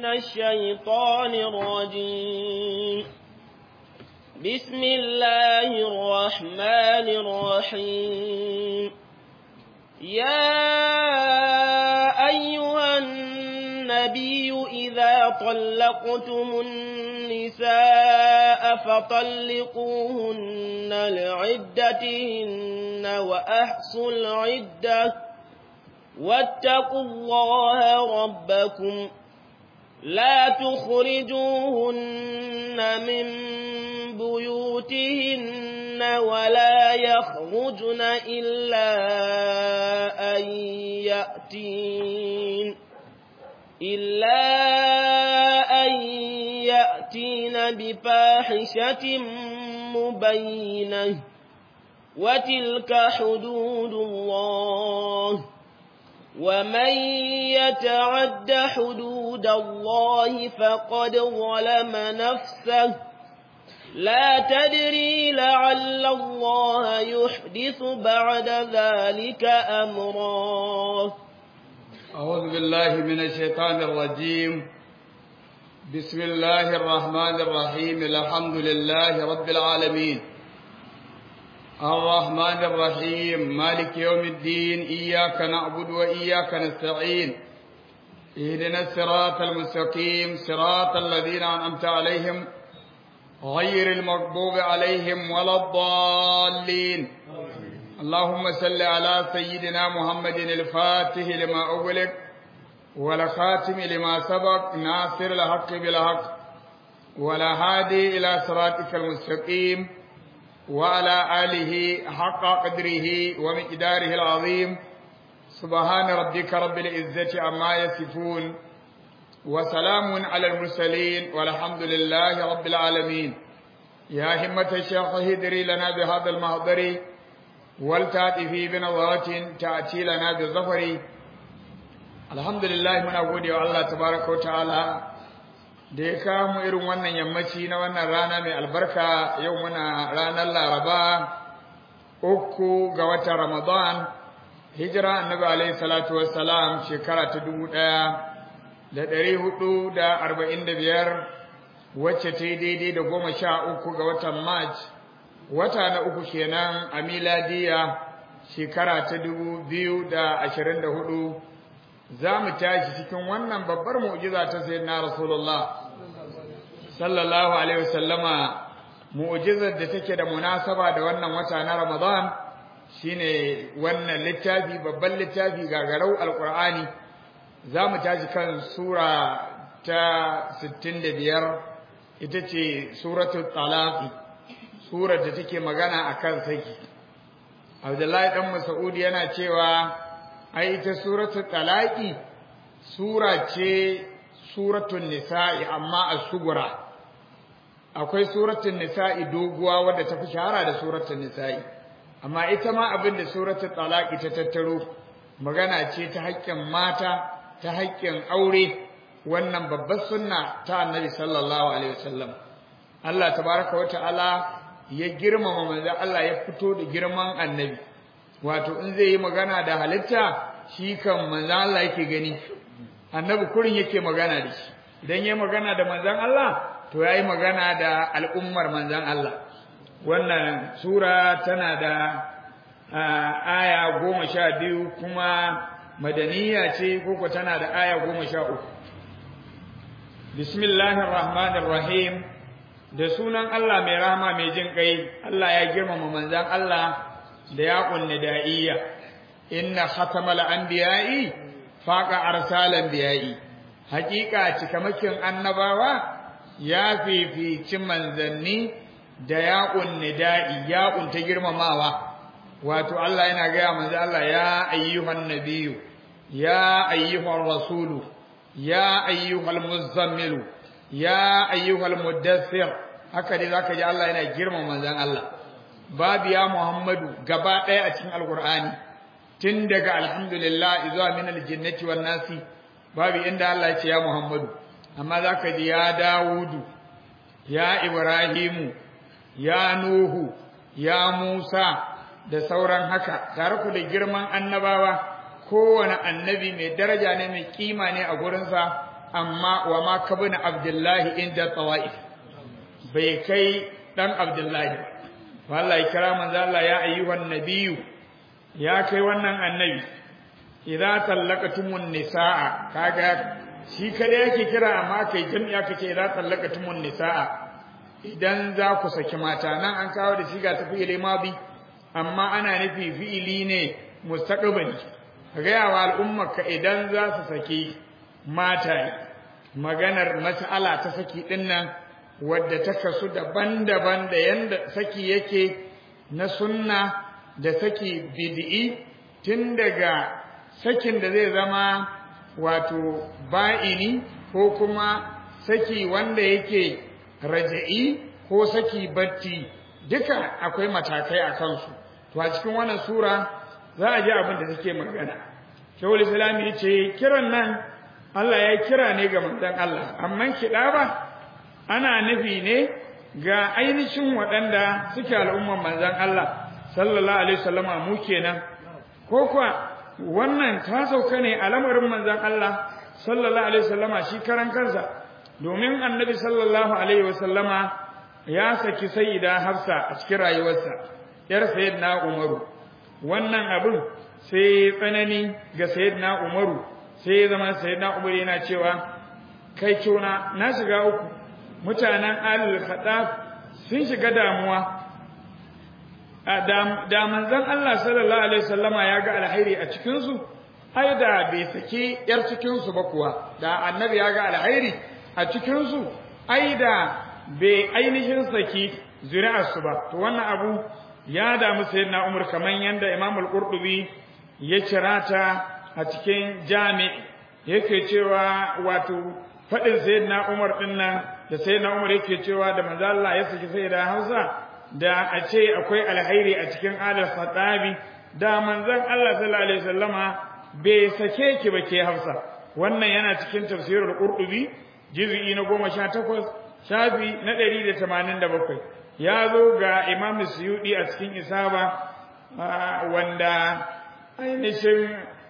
من الشيطان الرجيم بسم الله الرحمن الرحيم يا أيها النبي إذا طلقتم النساء فطلقوهن لعدتهن وأحصوا العدة واتقوا الله ربكم لا تخرجوهن من بيوتهن ولا يخرجن إلا أن يأتين إلا أن يأتين بفاحشة مبينة وتلك حدود الله ومن يتعد حدود الله فقد ظلم نفسه لا تدري لعل الله يحدث بعد ذلك أمرا أعوذ بالله من الشيطان الرجيم بسم الله الرحمن الرحيم الحمد لله رب العالمين الرحمن الرحيم مالك يوم الدين إياك نعبد وإياك نستعين اهدنا الصراط المستقيم صراط الذين أنعمت عليهم غير المغضوب عليهم ولا الضالين اللهم صل على سيدنا محمد الفاتح لما أغلق والخاتم لما سبق ناصر الحق بالحق ولا هادي إلى صراطك المستقيم وعلى آله حق قدره ومقداره العظيم سبحان ربك رب العزة عما يصفون وسلام على المرسلين والحمد لله رب العالمين يا همة الشيخ هدري لنا بهذا المحضر والتأتي بنظرة تأتي لنا بالظفر الحمد لله من أقول الله تبارك وتعالى da ya kawo irin wannan yammaci na wannan rana mai albarka yau muna ranar laraba uku ga watan ramadan hijira annabi alaihi salatu wassalam shekara ta dubu ɗaya da ɗari hudu da arba'in da biyar wacce ta yi daidai da goma sha uku ga watan march wata na uku kenan a miladiya shekara ta dubu biyu da ashirin da hudu za mu tashi cikin wannan babbar mu'jiza ta sayyidina rasulullah sallallahu alaihi wasallama mu'jizar da take da munasaba da wannan wata na ramadan shine wannan littafi babban littafi gagarau alqur'ani za mu tashi kan sura ta 65 ita ce suratul talaq surar da take magana akan saki Abdullahi dan Mas'ud yana cewa ai ita suratul talaqi sura ce suratul nisa'i amma as-sugura akwai suratul nisa'i doguwa wadda ta fi shahara da suratul nisa'i amma ita ma abin da suratul talaqi ta tattaro magana ce ta haƙƙin mata ta haƙƙin aure wannan babbar sunna ta annabi sallallahu alaihi wasallam Allah tabaraka wa ta'ala ya girmama manzo Allah ya fito da girman annabi wato in zai yi magana da halitta shi kan manzo Allah yake gani annabi kurin yake magana da shi idan yayi magana da manzon Allah to yayi magana da al'ummar manzon Allah wannan sura tana da aya goma sha biyu kuma madaniya ce koko tana da aya goma sha uku bismillahir rahmanir rahim da sunan Allah mai rahama mai jin kai Allah ya girmama manzon Allah da ya kunni da'iyya inna khatamal anbiya'i faqa arsalan biya'i haqiqa cikamakin annabawa ya fifici manzanni da ya kunni da'i ya kunta girmamawa wato Allah yana ga manzo Allah ya ayyuhan nabiyyu ya ayyuhar rasulu ya ayyuhal muzammilu ya ayyuhal muddathir haka dai zaka ji Allah yana girmama manzon Allah babu ya Muhammadu gaba ɗaya a cikin alqur'ani tun daga alhamdulillah zuwa min aljannati wan nasi babu inda Allah ya ce ya Muhammadu amma zaka ji ya Dawudu ya Ibrahimu ya Nuhu ya Musa da sauran haka tare ku da girman annabawa kowane annabi mai daraja ne mai kima ne a gurinsa amma wa ma kabuna abdullahi inda tawaif bai kai dan abdullahi ba Allah ya kira manzo Allah ya ayyuhan nabiyyu ya kai wannan annabi idza tallaqatumun nisaa kaga shi kada yake kira amma kai jami'a kace idza tallaqatumun nisaa idan za ku saki mata nan an kawo da shiga ta fi'ili madi amma ana nufi fi'ili ne mustaqbali kaga yawa al'umma ka idan za su saki mata maganar mas'ala ta saki dinnan wadda ta kasu daban-daban da yanda saki yake na sunna da saki bid'i tun daga sakin da zai zama wato ba'ini ko kuma saki wanda yake raja'i ko saki batti duka akwai matakai a kansu to a cikin wannan sura za a ji abin da take magana shawul islam ya ce kiran nan Allah ya kira ne ga manzon Allah amma kiɗa ba ana nufi ne ga ainihin waɗanda suke al'umman manzon Allah sallallahu alaihi wasallama mu kenan ko kuwa wannan ta sauka ne a lamarin manzon Allah sallallahu alaihi wasallama shi karan kansa domin annabi sallallahu alaihi wasallama ya saki sayyida Hafsa a cikin rayuwarsa yar sayyidina Umaru wannan abin sai tsanani ga sayyidina Umaru sai ya zama sayyidina Umaru yana cewa kai kyona na shiga uku mutanen alul khataf sun shiga damuwa da manzon Allah sallallahu alaihi wasallama ya ga alhairi a cikin su ai da bai saki yar cikin su ba kuwa da annabi ya ga alhairi a cikin su ai da bai ainihin saki zuri'ar su ba to wannan abu ya damu sayyidina Umar kaman yanda Imam al-Qurtubi ya cirata a cikin jami yake cewa wato fadin sayyidina Umar din nan da sayyidina Umar yake cewa da manzo Allah ya saki sayyida Hausa da a ce akwai alhairi a cikin alal khatabi da manzon Allah sallallahu alaihi wasallama bai sake ki ba ke Hafsa wannan yana cikin tafsirul Qurtubi juz'i na 18 shafi na 187 ya zo ga Imam Suyudi a cikin Isaba wanda ainihin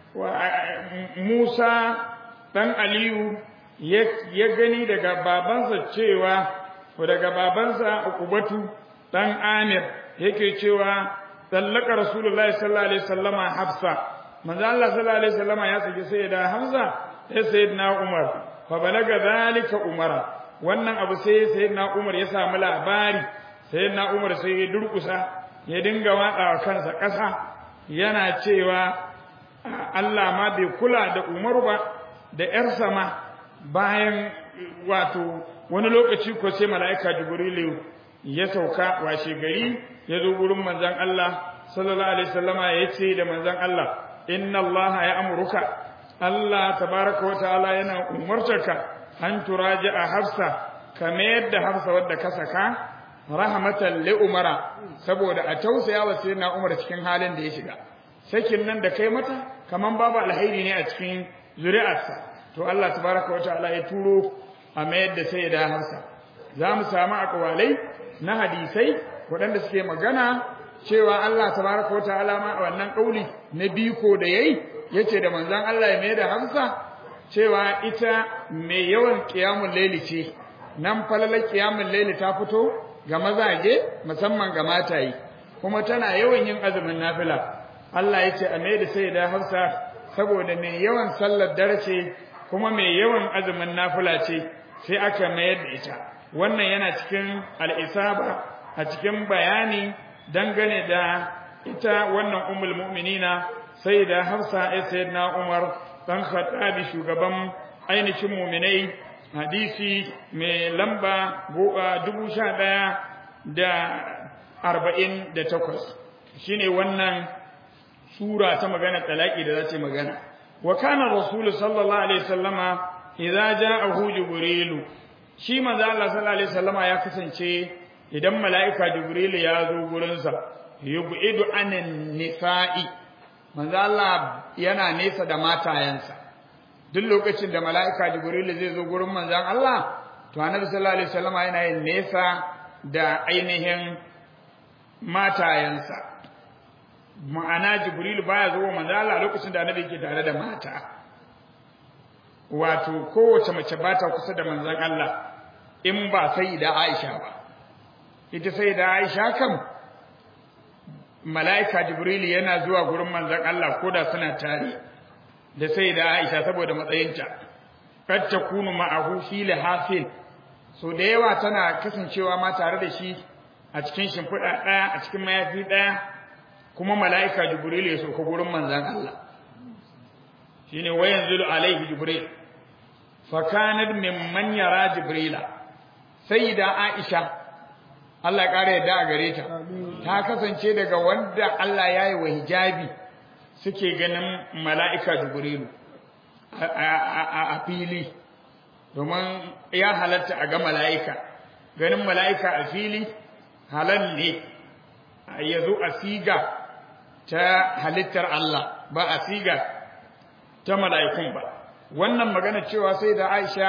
Musa dan Aliyu ya gani daga babansa cewa daga babansa Uqbatu dan Amir yake cewa sallaka Rasulullahi sallallahu alaihi wasallama Hafsa manzo Allah sallallahu alaihi wasallama ya saki sayyida Hamza sai sayyidina Umar fa balaga zalika Umara wannan abu sai sayyidina Umar ya samu labari sayyidina Umar sai ya durkusa ya dinga watsawa kansa ƙasa yana cewa Allah ma bai kula da Umar ba da ƴarsa ma bayan wato wani lokaci ko sai mala'ika Jibrilu ya sauka washe gari ya zo gurin manzon Allah sallallahu alaihi wasallama ya ce da manzon Allah inna Allah ya amuruka Allah tabaraka wa ta'ala yana umartarka an turaji'a Hafsa kamar yadda Hafsa wadda ka saka rahmatan li Umara saboda a tausaya wa sayyidina Umar cikin halin da ya shiga sakin nan da kai mata kaman babu alheri ne a cikin zuri'arsa to Allah tabaraka wa ta'ala ya turo a mayar da sayyida Hafsa za mu samu akwalai na hadisai waɗanda suke magana cewa Allah tabaraka wataala ma a wannan kauli na biko da yayi yace da manzon Allah ya mai da Hamsa cewa ita mai yawan qiyamul layli ce nan falalar qiyamul layli ta fito ga mazaje musamman ga mataye kuma tana yawan yin azumin nafila Allah yace a mai da sayyida Hafsa saboda mai yawan sallar dare ce kuma mai yawan azumin nafila ce sai aka mayar da ita wannan yana cikin al'isaba a cikin bayani dangane da ita wannan umul mu'minina sai da hafsa ya sayar na umar ɗan khattabi shugaban ainihin muminai hadisi mai lamba dubu sha ɗaya da arba'in da takwas shine wannan sura ta magana talaki da za ta magana wa kana rasulu sallallahu alaihi wasallama idza ja'ahu jibrilu shi manzo Allah sallallahu alaihi wasallama ya kasance idan mala'ika jibril ya zo gurin sa yub'idu anan nisa'i manzo Allah yana nesa da matayensa duk lokacin da mala'ika jibril zai zo gurin manzon Allah to annabi sallallahu alaihi wasallama yana yin nesa da ainihin matayensa ma'ana jibril baya zo manzo Allah lokacin da annabi yake tare da mata wato kowace mace ba ta kusa da manzon Allah in ba sai da Aisha ba ita sai da Aisha kam mala'ika Jibril yana zuwa gurin manzon Allah koda suna tare da sai da Aisha saboda matsayinta kad takunu ma'ahu fi lahafil so da yawa tana kasancewa ma tare da shi a cikin shimfiɗa ɗaya a cikin mayafi ɗaya kuma mala'ika Jibril ya sauka gurin manzon Allah shine wayanzilu alaihi Jibril fa kanat mimman yara Jibrila sayyida Aisha Allah ƙara yadda a gare ta ta kasance daga wanda Allah ya yi wa hijabi suke ganin mala'ika Jibrilu a fili domin ya halatta a ga mala'ika ganin mala'ika a fili halal ne ya zo a siga ta halittar Allah ba a siga ta mala'ikun ba wannan magana cewa sai da Aisha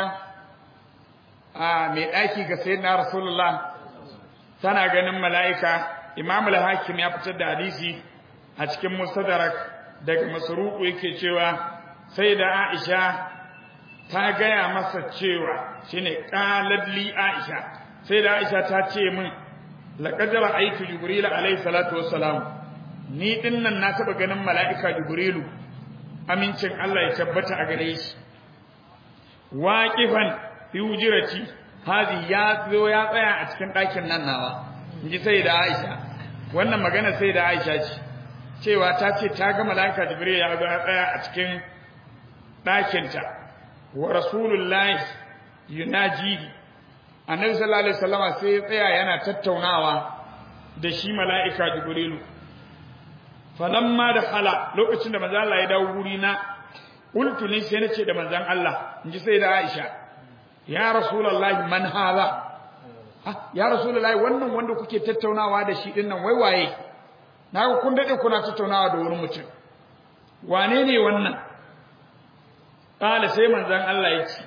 a mai ɗaki ga sayyidina Rasulullah tana ganin mala'ika Imam al-Hakim ya fitar da hadisi a cikin Mustadrak daga Masruq yake cewa sai da Aisha ta gaya masa cewa shine qalat li Aisha sai da Aisha ta ce min laqad ra'aytu Jibril alayhi salatu wassalam ni dinnan na taba ganin mala'ika Jibrilu amincin Allah ya tabbata a gare shi waqifan fi wujrati hazi ya zo ya tsaya a cikin ɗakin nan nawa inji sai da Aisha wannan magana sai da Aisha ce cewa ta ce ta ga malaika Jibril ya zo ya tsaya a cikin ɗakinta wa rasulullahi yunajihi annabi sallallahu alaihi wasallama sai ya tsaya yana tattaunawa da shi malaika Jibrilu falamma da hala lokacin da manzon Allah ya dawo wuri na qultu ni sai nace da manzon Allah inji sai da Aisha ya rasulullahi man hadha ya rasulullahi wannan wanda kuke tattaunawa da shi din nan wai waye naga kun dade kuna tattaunawa da wani mutum wane ne wannan kala sai manzon Allah ya ce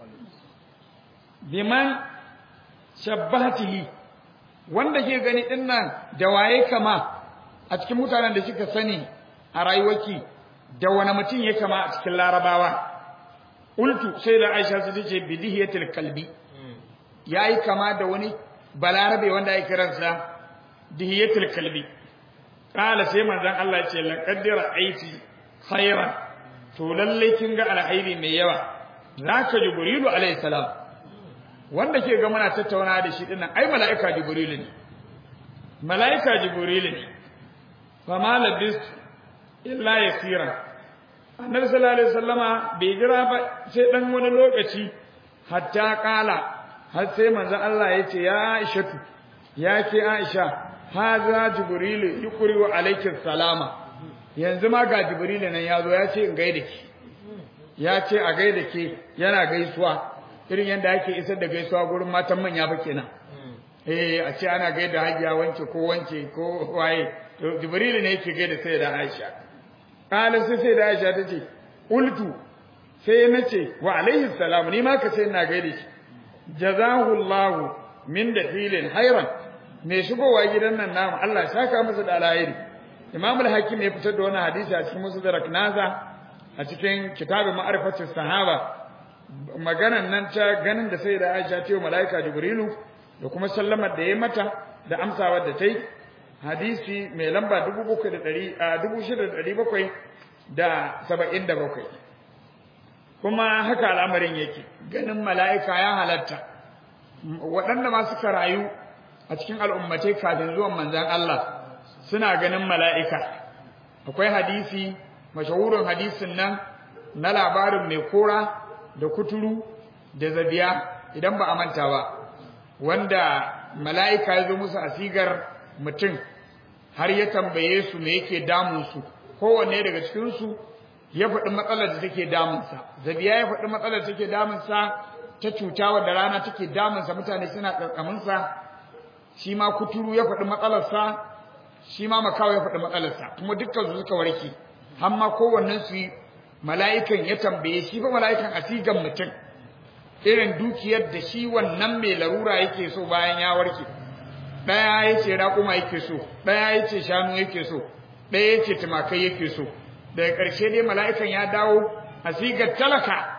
biman shabbatihi wanda ke gani din nan da waye kama a cikin mutanen da kika sani a rayuwarki da wani mutum ya kama a cikin larabawa Ultu sai da Aisha su tace bidihiyatul kalbi yayi kama da wani balarabe wanda ya kiransa dihiyatul kalbi kala sai manzon Allah ya ce laqad ra'aiti khairan to lalle kin ga alkhairi mai yawa zaka jibrilu alayhi salam wanda ke ga muna tattauna da shi dinnan ai malaika jibrilu ne malaika jibrilu ne fa ma labis illa yasiran annabi sallallahu alaihi wasallama bai jira ba sai dan wani lokaci hatta kala har sai manzo Allah ya ce ya Aishatu ya ke Aisha haza jibril yukri wa alayki salama yanzu ma ga jibril nan ya zo ya ce in gaida ki ya ce a gaida ke yana gaisuwa irin yanda ake isar da gaisuwa gurin matan manya ba kenan eh a ce ana gaida hajiya wance ko wance ko waye to jibril ne yake gaida sai da Aisha Kala sai sai da Aisha ta ce, Ultu, sai na ce, wa alaihi salam, ni ma ka ce ina gaida shi, jazahullahu min da filin hairan, mai shigowa gidan nan namu, Allah saka masa da alhairi. Imam al-Hakim ya fitar da wani hadisi a cikin musu da nasa a cikin kitabin ma'arifatin sahaba, maganan nan ta ganin da sai da Aisha ta yi mala'ika Jibrilu da kuma sallamar da ya mata da amsawar da ta yi, hadisi mai lamba bakwai, kuma haka al'amarin yake ganin mala'ika ya halatta waɗanda ma suka rayu a cikin al'ummatai kafin zuwan manzan Allah suna ganin mala'ika akwai hadisi mashahurin hadisin nan na labarin mai kora da kuturu da zabiya idan ba a manta ba wanda mala'ika ya zo musu a sigar mutum har ya tambaye su me yake damunsu kowanne daga cikinsu ya faɗi matsalar da take damunsa zabiya ya faɗi matsalar da take damunsa ta cuta wadda rana take damunsa mutane suna ƙarƙaminsa shi ma kuturu ya faɗi matsalarsa shi ma makawa ya faɗi matsalarsa kuma dukkan su suka warke har ma kowannen su mala'ikan ya tambaye shi fa mala'ikan a sigan mutum irin dukiyar da shi wannan mai larura yake so bayan ya warke ɗaya ya ce raƙuma yake so ɗaya ya ce shanu yake so ɗaya ya ce tumakai yake so daga ƙarshe dai mala'ikan ya dawo a sigar talaka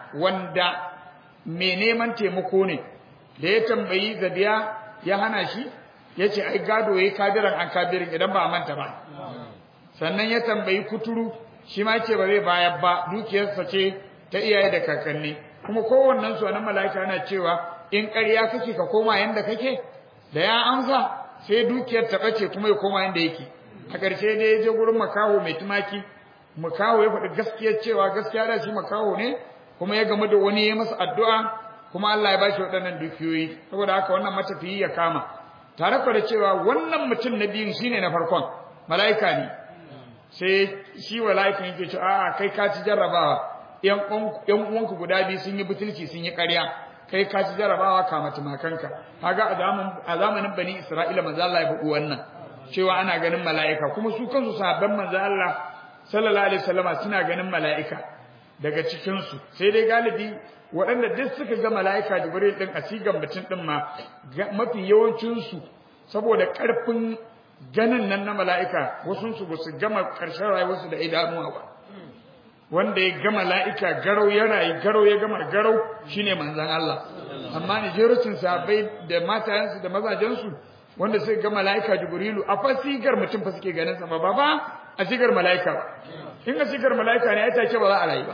wanda mai neman taimako ne da ya tambayi zabiya ya hana shi ya ce ai gado ya yi kabiran an kabirin idan ba a manta ba sannan ya tambayi kuturu shi ma ce ba zai bayar ba dukiyarsa ce ta iyaye da kakanni kuma kowannen su wannan mala'ika yana cewa in ƙarya kake ka koma yanda kake da ya amsa sai dukiyar ta bace kuma ya koma yanda yake a ƙarshe dai ya je gurin makaho mai tumaki makaho ya faɗi gaskiyar cewa gaskiya da shi makaho ne kuma ya gamu da wani ya masa addu'a kuma Allah ya ba shi waɗannan dukiyoyi saboda haka wannan matafiyi ya kama tare da cewa wannan mutum na biyun shine na farkon mala'ika ne sai shi mala'ikan yake cewa a'a kai ka ci jarrabawa yan uwanku guda biyu sun yi butulci sun yi ƙarya kai ka ci jarrabawa ka matumakanka kaga a zamanin bani Isra'ila manzo Allah ya faɗi wannan cewa ana ganin mala'ika kuma su kansu sahabban manzo Allah sallallahu alaihi wasallama suna ganin mala'ika daga cikin su sai dai galibi waɗanda duk suka ga mala'ika Jibril din a sigan mutum din ma mafi yawancin su saboda ƙarfin ganin nan na mala'ika wasu su ba su gama ƙarshen rayuwarsu da idanuwa ba wanda ya gama mala'ika garau ya rayu garau ya gama garau shine manzon Allah amma ne jerucin sahabbai da matayensu da mazajensu wanda suka ga mala'ika Jibrilu a fasigar mutum fa suke ganin sa ba ba a sigar mala'ika ba in a sigar mala'ika ne ai take ba za a rayu ba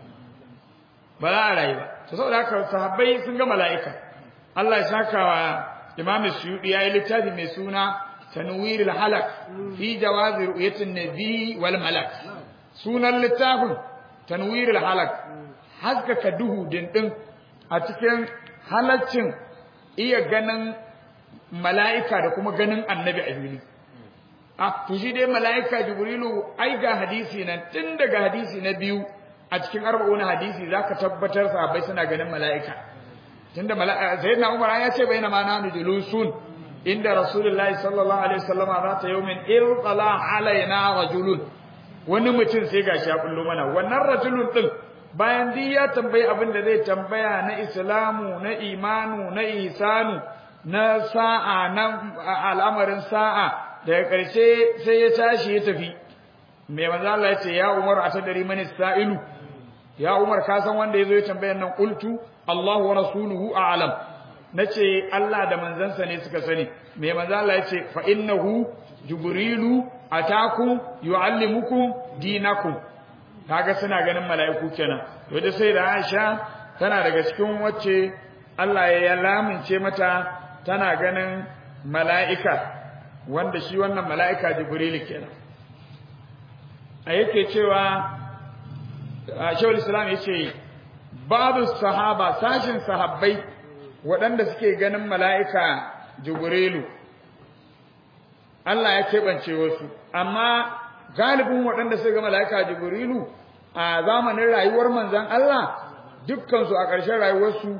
ba za a rayu ba to saboda haka sahabbai sun ga mala'ika Allah ya saka wa Imam Suyuti yayi littafi mai suna Tanwirul Halak fi jawazi ru'yatin nabi wal malak sunan littafin Tanwirul Halak haskaka duhu dindin a cikin halaccin iya ganin mala'ika da kuma ganin annabi a fili. A, to shi dai mala'ika Jibrilu, ai ga hadisi nan, tun daga hadisi na biyu a cikin arba'un hadisi za ka tabbatar sahabbai suna ganin mala'ika. Tun da Sayyid na Umar ya ce bai na ma nanu julusun inda Rasulullahi sallallahu Alaihi wasallama za ta yau min irqala alaina rajulun. Wani mutum sai gashi ya kullo mana, wannan rajulun ɗin bayan duk ya tambayi abin da zai tambaya na islamu na imanu na ihsanu na sa'a na al'amarin sa'a daga ƙarshe sai ya tashi ya tafi mai manzo Allah ya ce ya Umar a tadari mani sa'ilu ya Umar ka san wanda yazo ya tambayar nan qultu Allah wa rasuluhu a'lam nace Allah da manzansa ne suka sani mai manzo Allah ya ce fa innahu jibrilu atakum yuallimukum dinakum kaga suna ganin mala'iku kenan to da sai da Aisha tana daga cikin wacce Allah ya lamince mata tana ganin mala'ika wanda shi wannan mala'ika Jibril kenan a yake cewa Shawul Islam yace babu sahaba sashin sahabbai waɗanda suke ganin mala'ika Jibrilu Allah ya keɓance wasu amma galibin waɗanda suka ga mala'ika Jibrilu a zamanin rayuwar manzon Allah dukkansu a ƙarshen rayuwarsu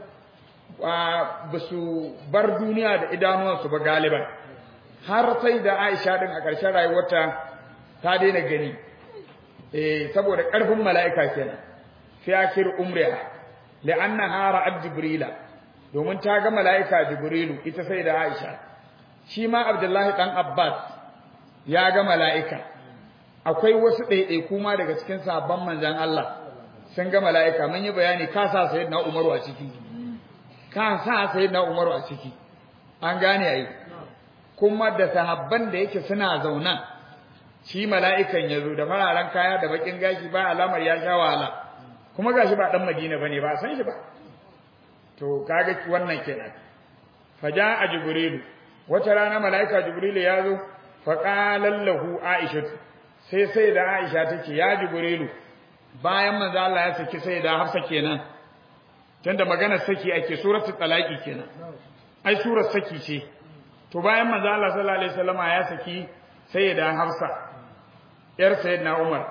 ba su bar duniya da idanuwansu ba galiban har sai da Aisha din a ƙarshen rayuwarta ta daina gani eh saboda ƙarfin mala'ika kenan fi akhir umriha li'annaha ra'at jibrila domin ta ga mala'ika jibrilu ita sai da Aisha shi ma Abdullahi dan Abbas ya ga mala'ika akwai wasu ɗaiɗaiku ma daga cikin sabon manzan Allah sun ga mala'ika mun yi bayani ka sa sayyidina Umaru a ciki ka sa sayyidina Umaru a ciki an gane ai kuma da sahabban da yake suna zauna shi mala'ikan yazo da fararen kaya da bakin gashi ba alamar ya sha wahala kuma gashi ba dan Madina bane ba san shi ba to kaga wannan kenan faja jibrilu wata rana mala'ika jibrilu ya zo fa qala lahu aisha sai sai da aisha tace ya jibrilu bayan manzo Allah ya saki sai da hafsa kenan tunda maganar saki ake suratul talaqi kenan ai surar saki ce to bayan manzo Allah sallallahu alaihi wasallama ya saki sayyida Hafsa yar sayyidina Umar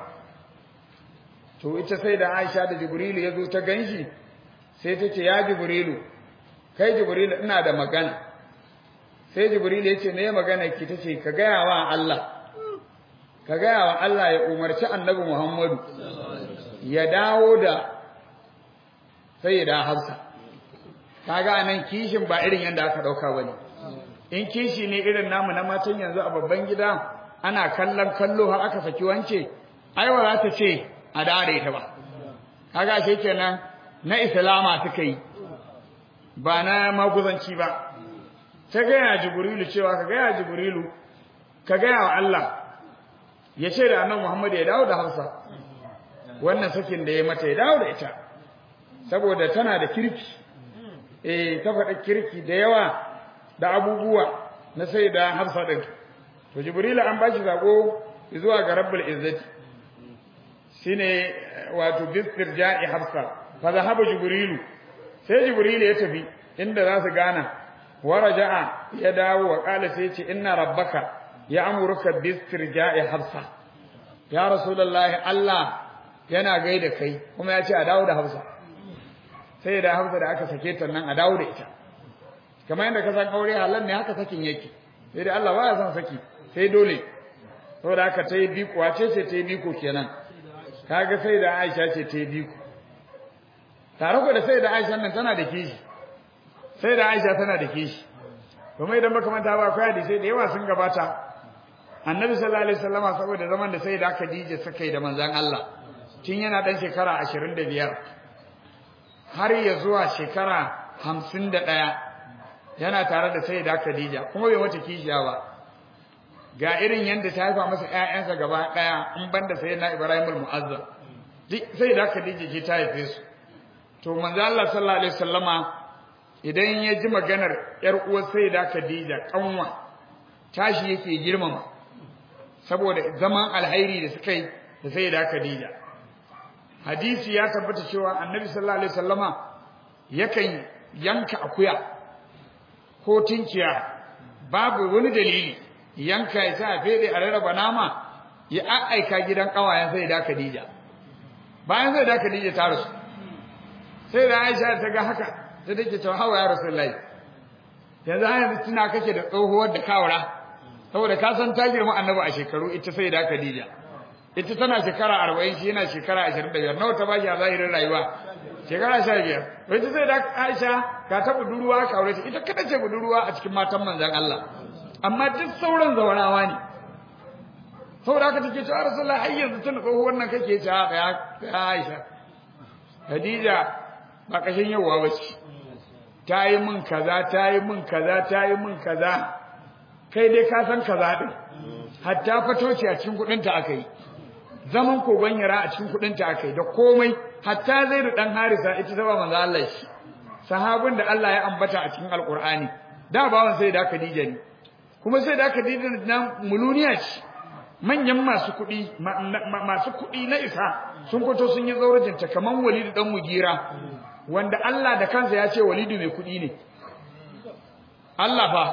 to ita sayyida Aisha da Jibril yazo ta ganshi sai ta ce ya Jibrilu kai Jibril ina da magana sai Jibril ya ce me magana ki tace ka gaya wa Allah ka gaya wa Allah ya umarci Annabi Muhammadu ya dawo da sayyida Hafsa kaga anan kishin ba irin yanda aka dauka bane in kishi ne irin namu na matan yanzu a babban gida ana kallon kallo har aka saki wance ai ba za ta ce a dare ta ba kaga shi kenan na islama suka yi ba na maguzanci ba ta gaya jibrilu cewa ka gaya jibrilu ka gaya wa Allah ya ce da annabi Muhammad ya dawo da Hafsa wannan sakin da ya mata ya dawo da ita saboda tana da kirki eh ta faɗa kirki da yawa da abubuwa na sai da Hafsa din to jibrilu an bashi sako zuwa ga rabbul izzati shine wato bistirja'i Hafsa fa zahaba jibrilu sai jibrilu ya tafi inda za su gana waraja'a ya dawo wa kala sai ce inna rabbaka ya amuruka bistirja'i hafsa ya rasulullahi Allah yana gaida kai kuma ya ce a dawo da hafsa sai da hafsa da aka sake ta nan a dawo da ita kamar yadda ka san aure halan ne haka sakin yake sai da Allah baya son saki sai dole saboda haka ta yi biko wace ce ta yi biko kenan kaga sai da Aisha ce ta yi biko tare ku da sai da Aisha nan tana da kishi sai da Aisha tana da kishi kuma idan baka manta ba akwai hadisi da yawa sun gabata Annabi sallallahu alaihi wasallama saboda zaman da sai da Khadija suka yi da manzon Allah tun yana dan shekara 25 har ya zuwa shekara 51 yana tare da sai da Khadija kuma bai mata kishiya ba ga irin yanda ta haifa masa ƴaƴansa gaba daya in banda sayyidina Ibrahim al-Mu'azzam sai da Khadija ce ta haife su to manzo Allah sallallahu alaihi wasallama idan ya ji maganar ‘yar uwar sai da Khadija kanwa tashi yake girmama saboda zaman alhairi da suka yi da sai da Khadija hadisi ya tabbata cewa annabi sallallahu alaihi wasallama yakan yanka akuya ko tinkiya babu wani dalili yanka ya sa fede a rarraba nama ya aika gidan kawayen sai da Khadija bayan sai da Khadija ta rasu sai da Aisha ta ga haka sai take cewa hawa ya rasulullahi yanzu har yanzu tuna kake da tsohuwar da kawara saboda ka san ta girma annabi a shekaru ita sai da Khadija ita tana shekara 40 shi yana shekara 25 nawa ta bashi a zahirin rayuwa shekara 15 wai sai da Aisha ka ta budurwa ka aure ta ita kada ce budurwa a cikin matan manzon Allah amma duk sauran zawarawa ne saboda haka take cewa rasulullahi har yanzu tuna tsohuwar nan kake cewa ya Aisha Khadija ba kashin yawa bace ta yi min kaza ta yi min kaza ta yi min kaza kai dai ka san kaza din hatta fatoci a cikin kudin ta akai zaman kogon yara a cikin kudin ta akai da komai hatta zaidu dan harisa ita ta ba manzo Allah shi sahabin da Allah ya ambata a cikin alqur'ani da bawan sai da Khadija ne kuma sai da Khadija nan muluniya ce manyan masu kuɗi masu kuɗi na isa sun fito sun yi zaurajinta kaman Walidu dan Mugira wanda Allah da kansa ya ce Walidu mai kuɗi ne Allah fa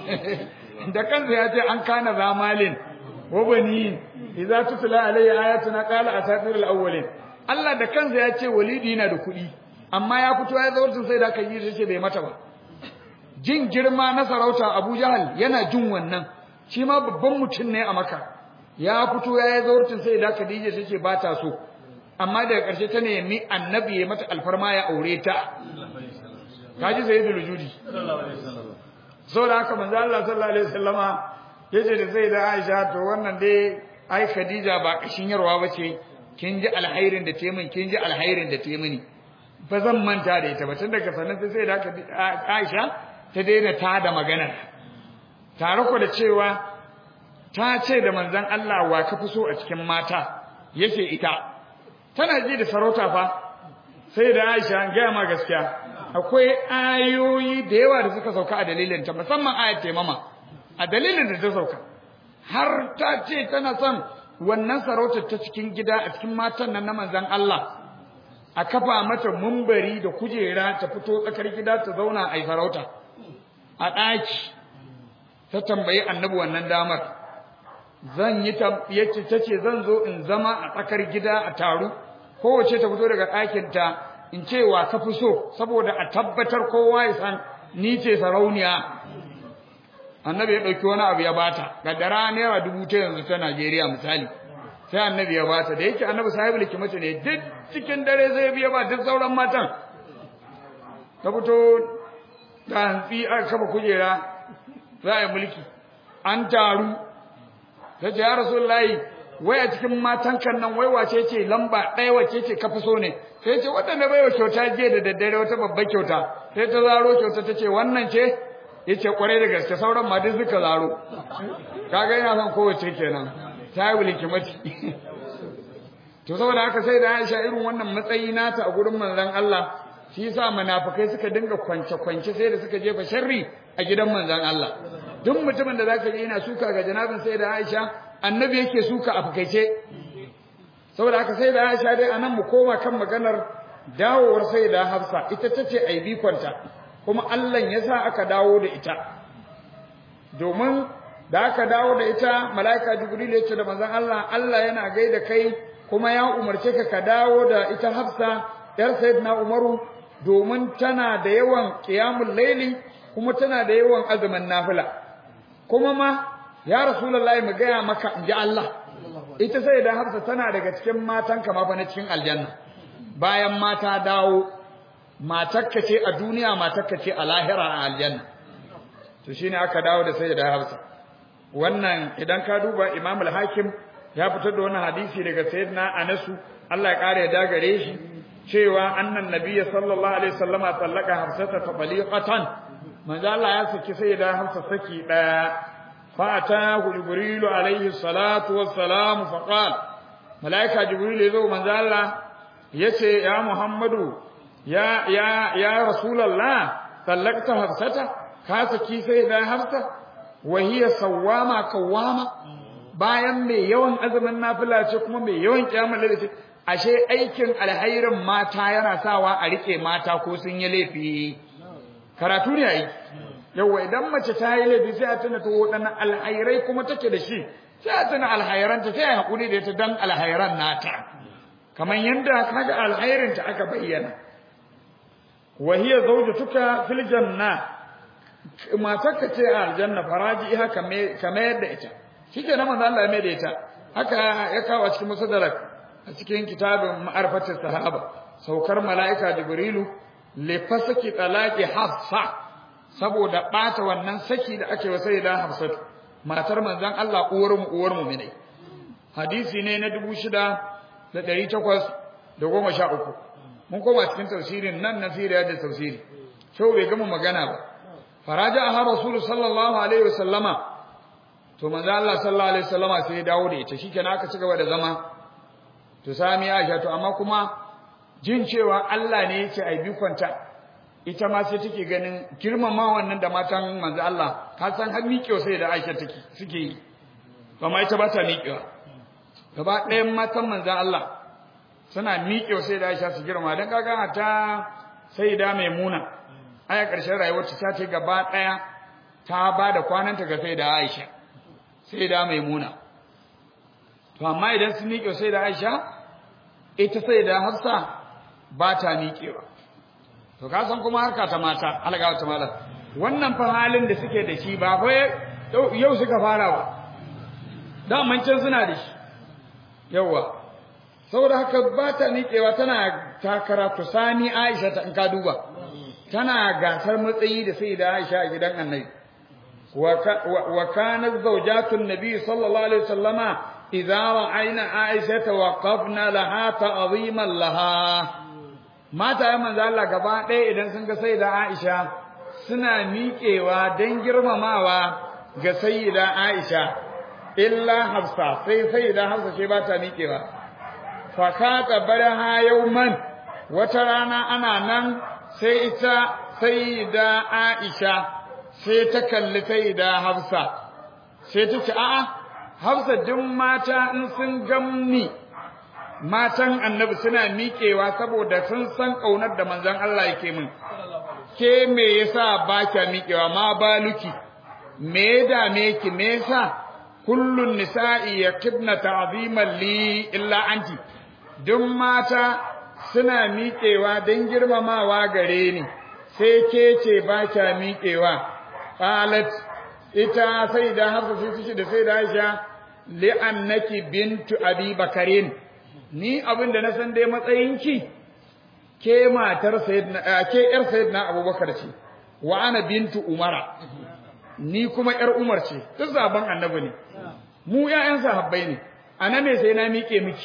da kansa ya ce an kana zamalin wa bani idza tutla alayya ayatuna qala asatirul awwalin Allah da kansa ya ce Walidu yana da kuɗi amma ya fito ya zaurajin sai da kan yi sai bai mata ba jin girma na sarauta Abu Jahal yana jin wannan shi ma babban mutum ne a Makka ya fito ya yi zaurcin sai da Khadija take ba ta so amma daga ƙarshe ta nemi annabi ya mata alfarma ya aure ta kaji sai da lujudi saboda haka manzo Allah sallallahu alaihi wasallama yace da sai da Aisha to wannan dai ai Khadija ba kashin yarwa bace kin ji alhairin da temin kin ji alhairin da temini ba zan manta da ita ba tun daga sanan sai da Aisha ta daina ta da magana tare ku da cewa ta ce da manzon Allah wa ka fi so a cikin mata yace ita tana ji da sarauta fa sai da Aisha an gaya ma gaskiya akwai ayoyi da yawa da suka sauka a dalilin ta musamman ayat taimama a dalilin da ta sauka har ta ce tana son wannan sarautar ta cikin gida a cikin matan nan na manzon Allah a kafa mata mumbari da kujera ta fito tsakar gida ta zauna a sarauta a ɗaki ta tambayi annabi wannan damar zan yi yace tace zan zo in zama a tsakar gida a taru kowace ta fito daga ɗakin ta in ce wa ka fi so saboda a tabbatar kowa ya san ni ce sarauniya annabi ya ɗauki wani abu ya bata gaddara naira dubu ta yanzu ta Najeriya misali sai annabi ya bata da yake annabi sahibul hikmati ne duk cikin dare zai biya ba duk sauran matan ta fito da hantsi aka kafa kujera za a yi mulki an taru ta ce ya rasulullahi wai a cikin matan kan nan wai wace ce lamba ɗaya wace ce ka fi so ne sai ce wata na baiwa kyauta jiya da daddare wata babbar kyauta sai ta zaro kyauta ta ce wannan ce ya ce kwarai da gaske sauran ma duk suka zaro kaga yana son kowace kenan ta yi wuliki mace to saboda haka sai da Aisha irin wannan matsayi nata a gurin manzon Allah shi yasa munafikai suka dinga kwance kwance sai da suka jefa sharri a gidan manzon Allah duk mutumin da zaka ji yana suka ga janabin sai da Aisha annabi yake suka a fakaice saboda haka sai da Aisha dai anan mu koma kan maganar dawowar sai da Hafsa ita tace ai bikonta kuma Allah ya sa aka dawo da ita domin da aka dawo da ita malaika Jibril ya ce da manzon Allah Allah yana gaida kai kuma ya umarce ka ka dawo da ita Hafsa yar Sayyidina Umaru domin tana da yawan qiyamul laili kuma tana da yawan azumin nafila kuma ma ya rasulullahi mu gaya maka inji Allah ita sai da Hafsa tana daga cikin matan kama fa na cikin aljanna bayan mata dawo matakka ce a duniya matakka ce a lahira a aljanna to shine aka dawo da sai da Hafsa wannan idan ka duba Imam al-Hakim ya fitar da wannan hadisi daga Sayyidina Anas Allah ya kare da gare shi cewa annan nabiyyi sallallahu alaihi wasallama tallaka Hafsata taliqatan manzo Allah ya saki sayyida Hafsa saki daya فأتاه جبريل عليه الصلاة والسلام فقال ملائكة جبريل يزو من الله يسي يا محمد يا يا يا رسول الله طلقت حفصة كاسكي سيدا حفصة وهي صوامة كوامة bayan mai yawan azumin nafila ce kuma mai yawan kiyamar lalle ashe aikin alhairin mata yana sawa a rike mata ko sun yi laifi karatu ne aiki yawa idan mace ta yi laifi sai a tuna to waɗannan alhairai kuma take da shi sai a tuna alhairanta sai a haƙuri da ita dan alhairan nata kamar yadda kaga alhairinta aka bayyana wa hiya zawjatuka fil janna matarka ce a aljanna faraji iha kamar yadda ita shike na manzo Allah ya mai da ita haka ya kawo a cikin musaddarak a cikin kitabin ma'arfatis sahaba saukar mala'ika jibrilu li fasaki talaqi hafsa saboda ɓata wannan saki da ake wasai da Hafsatu matar manzon Allah uwar mu uwar mu ne hadisi ne na 6813 mun koma cikin tafsirin nan na siriya da tafsiri shau bai gama magana ba faraja a rasul sallallahu alaihi wasallama to manzon Allah sallallahu alaihi wasallama sai ya dawo da ita shikenan aka ci gaba da zama to sami Aisha to amma kuma jin cewa Allah ne yake ai bikonta ita ma sai take ganin girmama wannan da matan manzo Allah ka san har miƙewa sai da Aisha take suke yi amma ita ba ta miƙewa gaba ɗayan matan manzo Allah suna miƙewa sai da Aisha su girma dan kaga ta sai da Maimuna aya ƙarshen rayuwar ta ce gaba ɗaya ta ba da kwananta ga sai da Aisha sai da Maimuna to amma idan su miƙewa sai da Aisha ita sai da Hafsa ba ta miƙewa to ka san kuma harka ta mata alga ta mala wannan fa halin da suke da shi ba fa yau suka fara ba da can suna da shi yawa saboda haka ba ta niƙewa tana takara tusani Aisha ta in ka duba tana gasar matsayi da sai da Aisha a gidan Annabi wa kanat zawjatun nabi sallallahu alaihi wasallama idza ra'ayna Aisha tawaqafna laha ta'ziman laha mata ya manzo Allah gaba ɗaya idan sun ga sayyida Aisha suna miƙewa don girmamawa ga sayyida Aisha illa Hafsa sai sayyida Hafsa ce ba ta miƙewa fa kata baraha yawman wata rana ana nan sai ita sayyida Aisha sai ta kalli sayyida Hafsa sai ta ce a'a Hafsa duk mata in sun gamni matan annabi suna miƙewa saboda sun san ƙaunar da manzon Allah yake min ke me yasa ba kya miƙewa ma baluki me da me ki me yasa kullun nisa'i yakibna ta'ziman li illa anti duk mata suna miƙewa don girmamawa gare ni sai ke ce ba kya miƙewa qalat ita sai da hafsa sai da sai da Aisha li'annaki bintu abi bakarin ni abin da na san dai matsayinki ke matar sayyidina ke yar sayyidina abubakar ce wa ana bintu umara ni kuma yar umar ce duk zaban annabi ne mu ƴaƴan sahabbai ne ana me sai na miƙe miki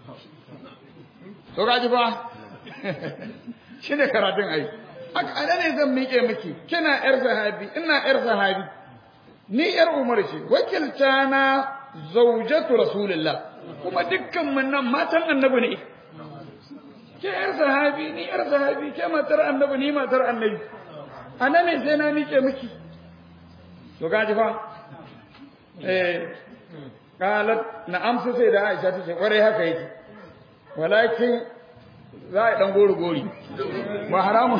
to gaji fa shi ne karatun ai ana ne zan miƙe miki kina yar sahabi ina yar sahabi ni yar umar ce wakilta na zaujatu rasulullah kuma dukkan mun nan matan annabi ne ke yar sahabi ni yar sahabi ke matar annabi ni matar annabi ana ne sai na miƙe miki to gaji fa eh qalat na amsa sai da Aisha ta ce kwarai haka yake walakin za a dan gori gori ba haramun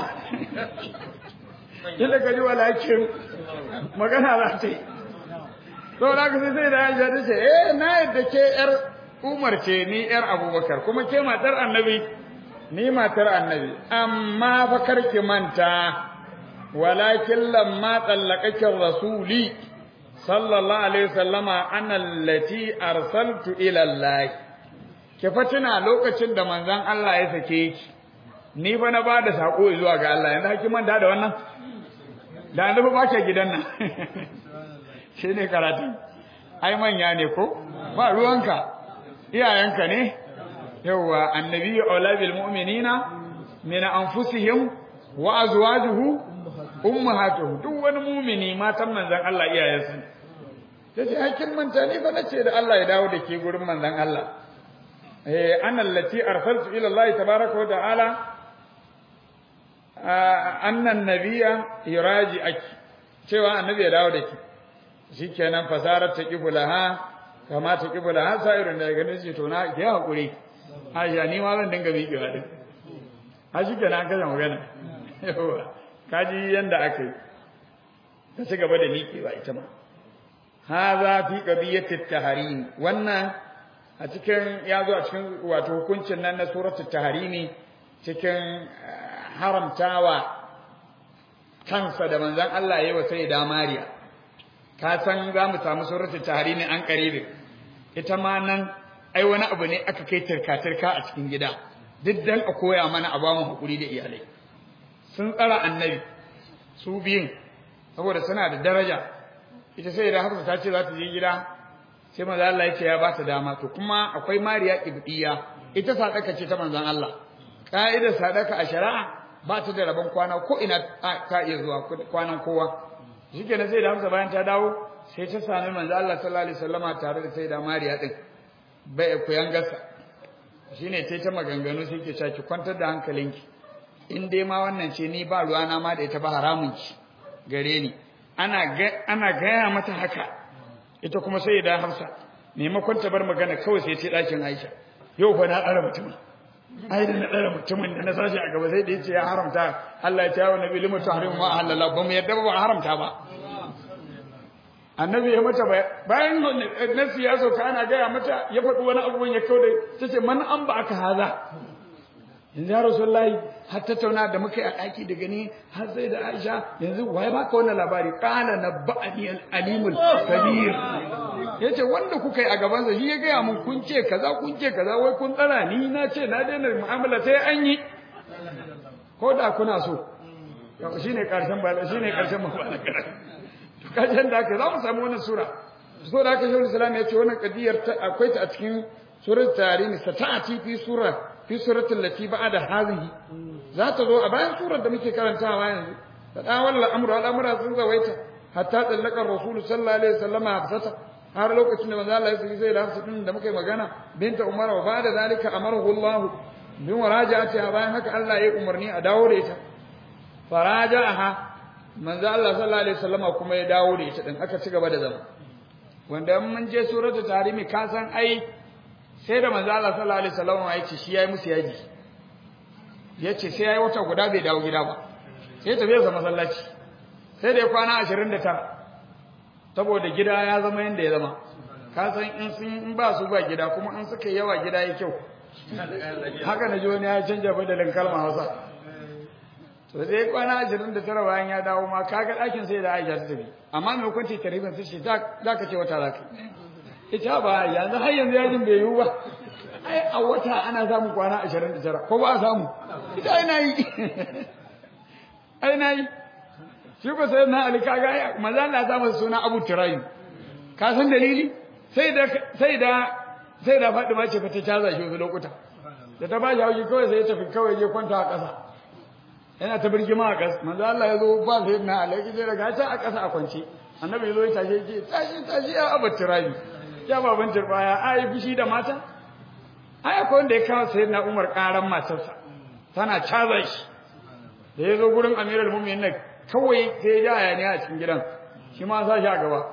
kila kaji walakin magana za ta yi to da ka sai da Aisha ta ce eh na yadda ke yar Umar ce ni yar Abubakar kuma ke matar Annabi ni matar Annabi amma fa karki manta walakin lamma tsallakakin rasuli sallallahu alaihi wasallama ana allati arsaltu ila Allah ke fatina lokacin da manzon Allah ya sake ki ni fa na bada sako zuwa ga Allah yanzu hakin manta da wannan da annabi ba ke gidan nan shine karatu ai manya ne ko ba ruwanka iyayenka ne yawa annabi aula bil mu'minina min anfusihim wa azwajuhu ummahatuhu duk wani mumini matan manzon Allah iyayensu tace hakin manta ne fa nace da Allah ya dawo da ke gurin manzon Allah eh ana allati arsaltu ila Allah tabaaraka wa ta'ala anna an-nabiyya yuraji aki cewa annabi ya dawo da ki shikenan fasarar ta kibulaha kama ta kibulaha sa'irun da ganin shi to na ki hakuri Aisha ni ma zan dinga miƙewa din a shikenan an kaza magana yawa kaji yanda aka yi ta ci gaba da miƙewa ita ma haza fi qadiyatit taharim wannan a cikin ya zo a cikin wato hukuncin nan na suratul taharimi cikin haramtawa kansa da manzon Allah yayi wa sayyida Mariya ka san za mu samu suratul taharimi an karibe ita ma nan ai wani abu ne aka kai tirka-tirka a cikin gida duk dan a koya mana a bamu hakuri da iyalai sun tsara annabi su biyun saboda suna da daraja ita sai da hafsa ta ce za ta je gida sai manzo Allah ya ce ya ba ta dama to kuma akwai mariya ibdiya ita sadaka ce ta manzon Allah ka'idar sadaka a shari'a ba ta da rabon kwana ko ina ka iya zuwa kwanan kowa shikenan sai da hafsa bayan ta dawo sai ta sami manzo Allah sallallahu alaihi wasallama tare da sai da mariya din bai koyan gasa shine sai ta maganganu sai ke cewa ki kwantar da hankalinki in dai ma wannan ce ni ba ruwana ma da ita ba haramun ki gare ni ana ana gaya mata haka ita kuma sai da Hafsa maimakon ta bar magana kawai sai ta dakin Aisha yau fa na tsara mutumin ai da na tsara mutumin da na sashi a gaba sai da yace ya haramta Allah ya ce wa nabi limu tahrimu ma halalla ba mu yadda ba haramta ba annabi ya mata bayan nasi ya sauka ana gaya mata ya faɗi wani abubuwan ya kawo da ta ce man an ba aka haza yanzu ya rasulullahi har tattauna da muka yi a ɗaki da gani har sai da aisha yanzu waye baka wannan labari qala nabba'ani al-alimul kabir yace wanda kuka yi a gaban sa shi ya gaya mun kun ce kaza kun ce kaza wai kun tsara ni na ce na daina mu'amala sai an yi ko da kuna so shine karshen ba shine karshen ba to kajen da aka za mu samu wannan sura so da aka shi Islam ya ce wannan kadiyar akwai ta a cikin surat tarihi sata'ati fi sura fi suratul lati ba'da hadhihi za ta zo a bayan surar da muke karantawa yanzu da dawal al'amru al'amura sun zawaita hatta tsallaka rasul sallallahu alaihi wasallam hafsata har lokacin da manzo Allah ya saki sai da hafsa din da muke magana binta umar wa ba'da zalika amarahu Allah bin waraja'ati bayan haka Allah ya umarni a dawo da ita faraja'aha manzo Allah sallallahu alaihi wasallam kuma ya dawo da ita din aka ci gaba da zama wanda mun je suratul tarimi ka san ai sai da manzo Allah sallallahu alaihi wasallam ya ce shi yayi musu yaji yace sai yayi wata guda bai dawo gida ba sai tafi sa masallaci sai da ya kwana 29 saboda gida ya zama yanda ya zama ka san in sun in ba su ba gida kuma in suka yawa gida ya kyau haka na ji wani ya canja badalin kalma Hausa to sai kwana 29 bayan ya dawo ma kaga ɗakin sai da Aisha ta tafi amma mai hukunci tarifin sai ce za ka ce wata zaka ita ba yanzu har yanzu yajin bai yiwu ba ai a wata ana samun kwana 29 ko ba a samu ita ai nayi ai nayi shi ko sai na ali kaga ai manzo Allah ya samu suna Abu Turaym ka san dalili sai da sai da sai da faɗi ma ce fa ta caza shi wasu lokuta da ta bashi haushi kawai sai ya tafi kawai je kwanta a ƙasa yana ta birgima a ƙasa manzo Allah ya zo ba sai na alaiki sai daga ta a ƙasa a kwance annabi ya zo ya tashe ce tashi tashi ya abu turabi ya baban turbaya a yi fushi da mata ai akwai wanda ya kawo sai na Umar ƙaran matarsa tana caza shi da ya zo gurin Amirul Mu'minin kawai sai ya ja ne a cikin gidan shi ma sa shi a gaba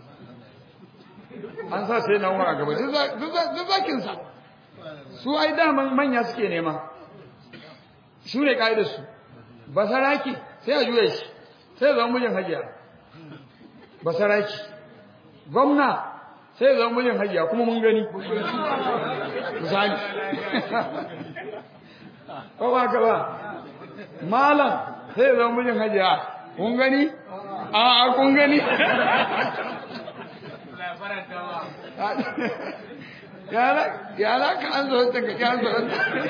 an sa sai na Umar a gaba duk zakinsa su ai daman manya suke nema su ne ƙa'idar su basaraki sai a juya shi sai ya zama mijin hajiya basaraki gwamna sai ya zama mijin hajiya kuma mun gani misali ko ba ka ba malam sai ya zama mijin hajiya kun gani a a kun gani ya ka an zo ta ka an zo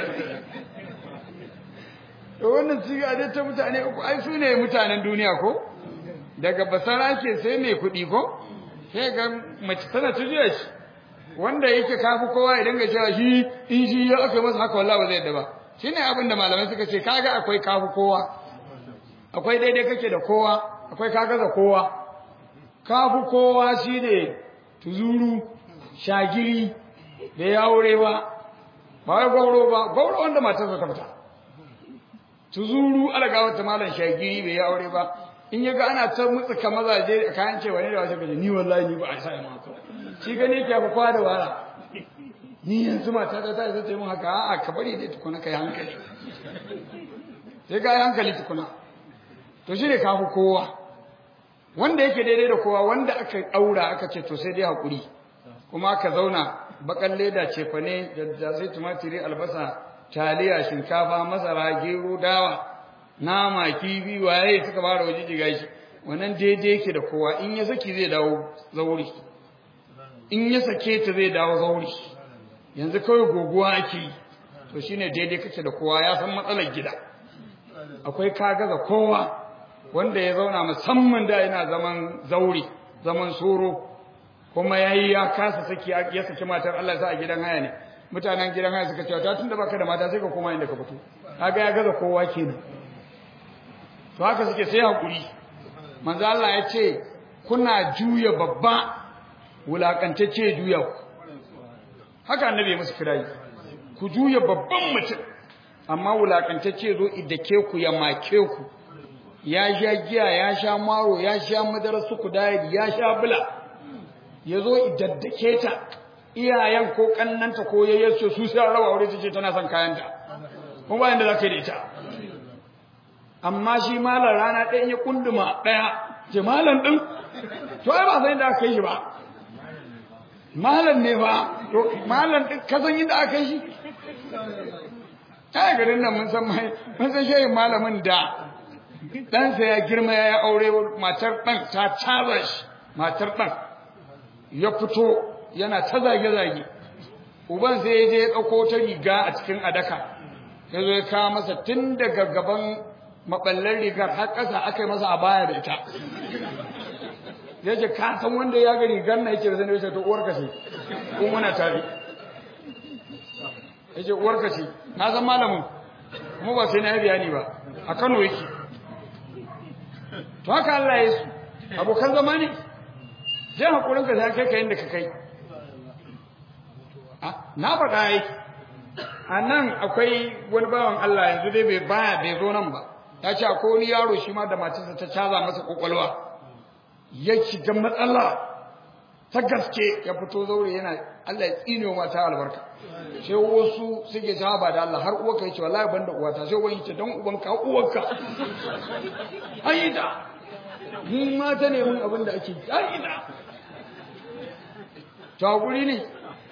to wannan siga dai ta mutane uku ai su ne mutanen duniya ko daga basara ke sai mai kuɗi ko sai ga mace tana tujiya shi wanda yake kafi kowa ya dinga cewa shi in shi ya aka masa haka wallahi ba zai yadda ba shine abin da malamai suka ce kaga akwai kafi kowa akwai daidai kake da kowa akwai kaga da kowa kafi kowa shine tuzuru shagiri da ya aure ba ba wai gauro ba gauro wanda matarsa ta fita tuzuru alaga wata malam shagiri bai ya aure ba in ya ga ana ta mutsuka mazaje a kayan cewa ne da wasu gaje ni wallahi ni ba a sa ma ko shi gani yake fa kwa da wara ni yanzu mata ta ta zai mun haka a'a ka bari dai tukuna kai hankali sai ga hankali tukuna to shi ne ka fi kowa wanda yake daidai da kowa wanda aka aura aka ce to sai dai hakuri kuma aka zauna bakan leda cefane da sai tumatiri albasa taliya shinkafa masara gero dawa nama kifi waye suka fara waje jiga shi wannan daidai yake da kowa in ya saki zai dawo zauri in ya sake ta zai dawo zauri yanzu kawai goguwa ake yi to shine daidai kake da kowa ya san matsalar gida akwai kagaza kowa wanda ya zauna musamman da yana zaman zauri zaman soro kuma yayi ya kasa saki ya saki matar Allah sa a gidan haya ne mutanen gidan haya suka ce ta tunda baka da mata sai ka koma inda ka fito kaga ya gaza kowa kenan to haka suke sai hakuri manzo Allah ya ce kuna juya babba wulakantacce juya ku haka annabi ya musu kirayi ku juya babban mutum amma wulakantacce zo idake ku ya make ku ya sha giya ya sha maro ya sha madarar su kudayar ya sha bula ya zo idaddake ta iyayen ko kannanta ko yayyarsu su sai rawa aure su ce tana son kayanta kuma bayan da za ka yi da ita amma shi malar rana ɗaya ya kunduma ɗaya ce malam ɗin to ai ba san inda aka yi shi ba malam ne ba to malam ɗin ka san inda aka yi shi ai garin nan mun san mai mun san shehin malamin da ɗansa ya girma ya yi aure matar ɗan ta caza shi matar ɗan ya fito yana ta zage-zage uban sai ya je ya ɗauko ta riga a cikin adaka ya zo ya kawo masa tun daga gaban maɓallar rigar har ƙasa aka yi masa a baya da ita ya ce ka san wanda ya ga rigar na yake da zane ya to uwarka ce ko muna tare ya ce uwarka ce na san malamin kuma ba sai na yi bayani ba a kano yake to haka Allah ya su abokan zama ne zai haƙurin ka sai kai ka yadda ka kai na faɗa yi a nan akwai wani bawan Allah yanzu dai bai baya bai zo nan ba ya ce akwai wani yaro shi ma da matarsa ta caza masa kwakwalwa ya shiga matsala ta gaske ya fito zaure yana Allah ya tsine wa mata albarka sai wasu suke ta ba da Allah har uwarka yace wallahi ban da uwata sai wani yace dan uban ka uwarka aida mun mata ne mun abin da ake aida to guri ne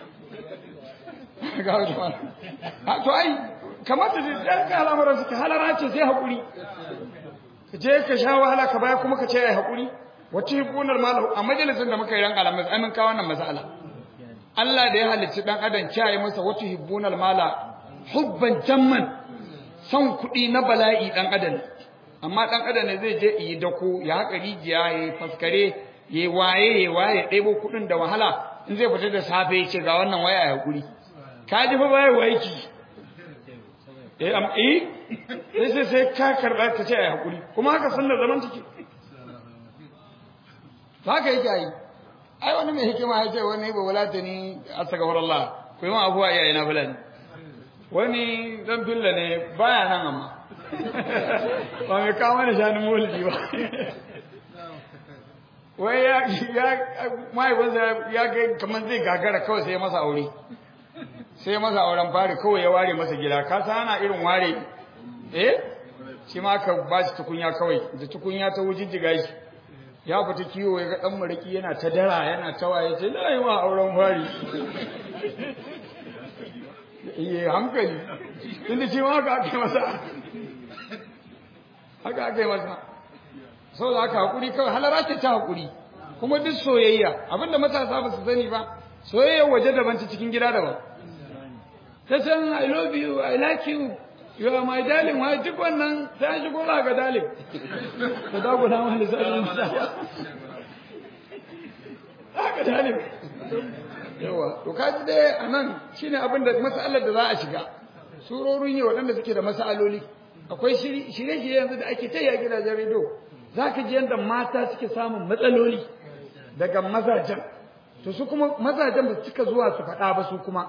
ga wata a to ai kamata da dan ka al'amuran suka halara ce sai hakuri ka je ka sha wahala ka baya kuma ka ce ai hakuri wata hibunar malahu a majalisin da muka yi ran alamis ai mun kawo wannan mas'ala Allah da ya halicci dan adam kiyaye masa wata hibunar mala hubban jamman son kuɗi na bala'i dan adam amma dan adam ne zai je yi dako ya haƙa rijiya ya faskare ya waye ya waye ɗebo kuɗin da wahala in zai fita da safe ya ce ga wannan waya ya hakuri ka ji fa baya waiki eh am eh sai sai ka karba ka ce ai hakuri kuma haka sunnar zaman take haka yake yi ai wani mai hikima ya ce wani ba wala ta ni astaghfirullah ku yi ma abuwa iyaye na fulani wani dan filla ne baya nan amma ba mai kawo mana shanin mulki ba wai ya ya mahaifinsa ya ga kamar zai gagara kawai sai ya masa aure sai ya masa auren fari kawai ya ware masa gida ka san ana irin ware eh shi ma ka ba shi tukunya kawai da tukunya ta wujijjiga shi ya fita kiwo ya ga dan mariki yana ta dara yana ta waye sai na yi ma auren fari iye hankali tunda shi ma haka ake masa haka ake masa saboda haka hakuri kawai halara ce ta hakuri kuma duk soyayya abinda matasa ba su sani ba soyayya waje daban ta cikin gida daban ta san i love you i like you you are my darling wai duk wannan sai an shigo ga darling ka da guda ma lissafin nisa haka darling yawa to kaji dai anan shine abin da masalar da za a shiga surorin yi waɗanda suke da masaloli akwai shirye-shirye yanzu da ake ta yi a gidajen rediyo za ka ji yadda mata suke samun matsaloli daga mazajen to su kuma mazajen ba su cika zuwa su faɗa ba su kuma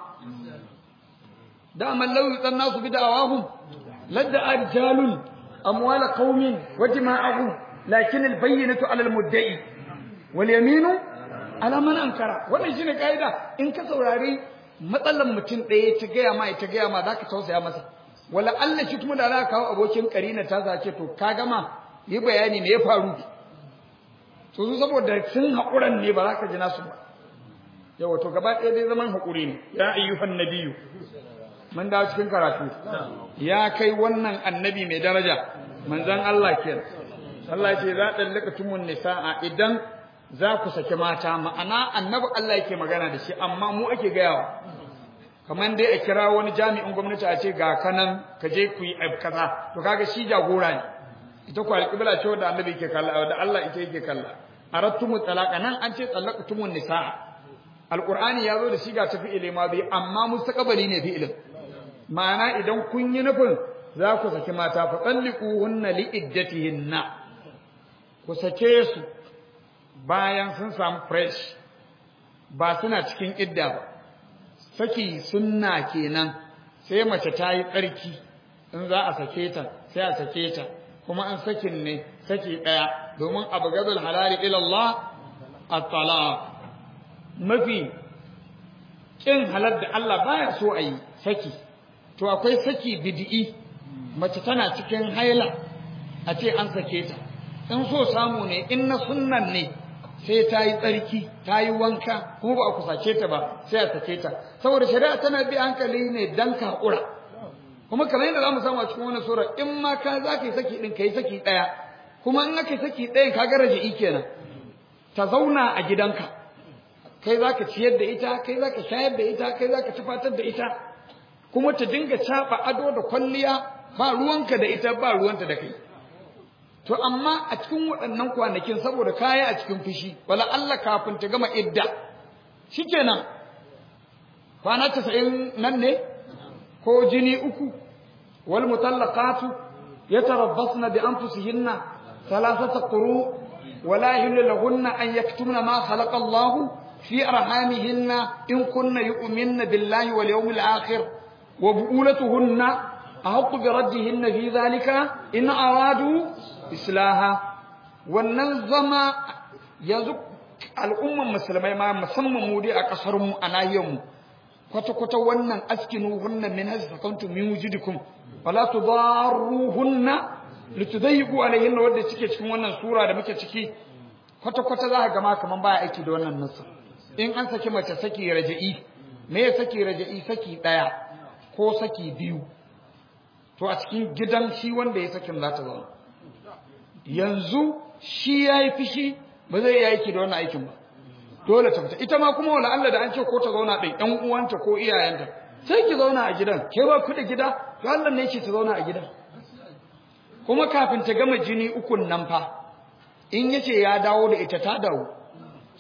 daman lauyi tsan nasu bi da'awahum ladda arjalun amwala qaumin wa dima'ahum lakin albayyinatu ala almudda'i wal yaminu ala man ankara wannan shine kaida in ka saurari matsalan mutum ɗaya ta gaya ma ta gaya ma zaka tausaya masa wala Allah shi kuma da za ka kawo abokin karina ta zace to ka gama yi bayani me ya faru to su saboda sun haƙuran ne ba za ka ji nasu ba yawa to gaba ɗaya dai zaman haƙuri ne ya ayyuhan nabiyyu mun dawo cikin karatu ya kai wannan annabi mai daraja manzon Allah kenan Allah ce za ɗallaka tumun nisa'a idan za ku saki mata ma'ana annabi Allah yake magana da shi amma mu ake gayawa kamar dai a kira wani jami'in gwamnati a ce ga kanan ka je ku yi kaza to kaga shi jagora ne ita ku alƙibla ce wanda annabi yake kalla da Allah ita yake kalla arattumu talaqa nan an ce talaqtumun nisaa alqur'ani yazo da shi ga tafi ilima bi amma mustaqbali ne fi'ilin ma'ana idan kun yi nufin za ku saki mata fa talliquhunna li iddatihinna ku sake su bayan sun samu fresh ba suna cikin idda ba saki sunna kenan sai mace ta yi tsarki in za a sake ta sai a sake ta kuma an sakin ne saki daya domin abu gadul halali ila Allah at-talaq mafi kin halal da Allah baya so a yi saki to akwai saki bid'i mace tana cikin haila a ce an sake ta in so samu ne in na sunnan ne sai ta yi tsarki ta yi wanka kuma ba a kusace ta ba sai a sake ta saboda shari'a tana bi hankali ne dan kakura kuma kamar yadda zamu samu a cikin wannan sura in ma ka za ka yi saki din ka yi saki ɗaya kuma in aka yi saki ɗayan ka ga raja'i kenan ta zauna a gidanka kai za ka ciyar da ita kai za ka shayar da ita kai za ka tufatar da ita kuma ta dinga caɓa ado da kwalliya ba ruwanka da ita ba ruwanta da kai to amma a cikin waɗannan kwanakin saboda kaya a cikin fushi wala Allah kafin ta gama idda shikenan kwana 90 nan ne ko jini uku wal mutallaqatu yatarabbasna bi anfusihinna thalathata quru wala yahillu lahunna an yaktumna ma khalaqa Allah fi arhamihinna in kunna yu'minna billahi wal yawmil akhir wa bu'ulatuhunna ahqqu bi raddihinna fi dhalika in aradu islaha wannan zama yanzu al'umman musulmai ma musamman mu dai a kasar mu a nahiyar mu kwata kwata wannan askinu hunna min hasfakantu min wujudikum fala tudarruhunna litudayyiqu alayhinna wanda cike cikin wannan sura da muke ciki kwata kwata za ka ga ma kaman baya aiki da wannan nasu in an saki mace saki raja'i me ya saki raja'i saki daya ko saki biyu to a cikin gidan shi wanda ya sakin za ta zauna yanzu shi ya yi fishi ba zai yi aiki da wannan aikin ba dole ta fita ita ma kuma wala Allah da an ce ko ta zauna ɗin ƴan uwanta ko iyayenta sai ki zauna a gidan ke ba ku da gida to Allah ne ce ta zauna a gidan kuma kafin ta gama jini ukun nan fa in yace ya dawo da ita ta dawo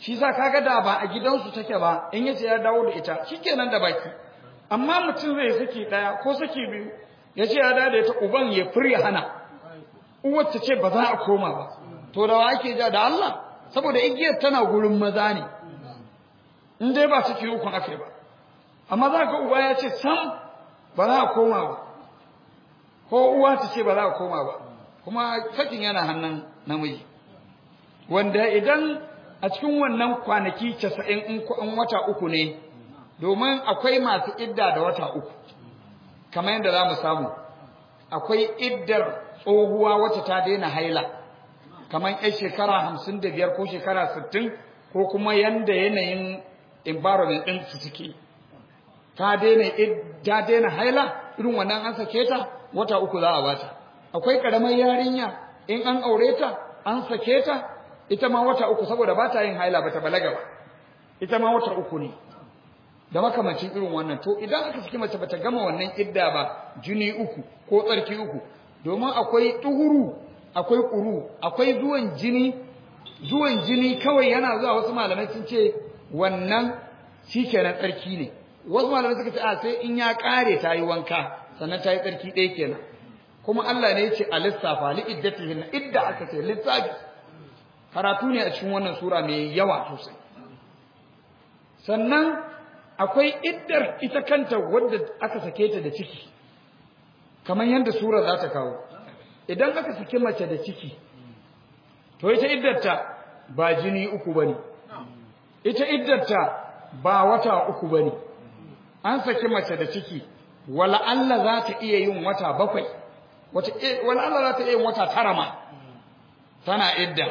shi sa kaga da ba a gidansu take ba in yace ya dawo da ita shikenan da baki amma mutum zai saki daya ko saki biyu yace ya dawo da ita uban ya fure hana uwar ta ce ba za a koma ba to da wa ake ja da Allah saboda igiyar tana gurin maza ne in dai ba saki uku akai ba amma za ka uba ya ce sam ba za a koma ba ko uwa ta ce ba za a koma ba kuma sakin yana hannun namiji wanda idan a cikin wannan kwanaki casa'in in wata uku ne domin akwai masu idda da wata uku kamar yadda za mu samu akwai iddar tsohuwa wacce ta daina haila kamar yan shekara hamsin da biyar ko shekara sittin ko kuma yanda yanayin environment ɗin su suke ta daina ta daina haila irin wannan an sake ta wata uku za a bata akwai karamar yarinya in an aure ta an sake ta ita ma wata uku saboda ba ta yin haila bata balaga ba ita ma wata uku ne da makamancin irin wannan to idan aka saki mace bata gama wannan idda ba jini uku ko tsarki uku domin akwai tuhuru akwai ƙuru akwai zuwan jini zuwan jini kawai yana zuwa wasu malamai sun ce wannan shikenan tsarki ne wasu malamai suka ce a sai in ya kare ta yi wanka sannan ta yi tsarki ɗaya kenan kuma Allah ne ya ce a lissafa li iddatihin idda aka ce lissafi karatu ne a cikin wannan sura mai yawa sosai sannan akwai iddar ita kanta wadda aka sake ta da ciki kamar yadda sura za ta kawo idan aka saki mace da ciki to ita iddarta ba jini uku bane ita iddarta ba wata uku bane an saki mace da ciki wala Allah za ta iya yin wata bakwai wata wala Allah za ta iya yin wata tara ma tana idda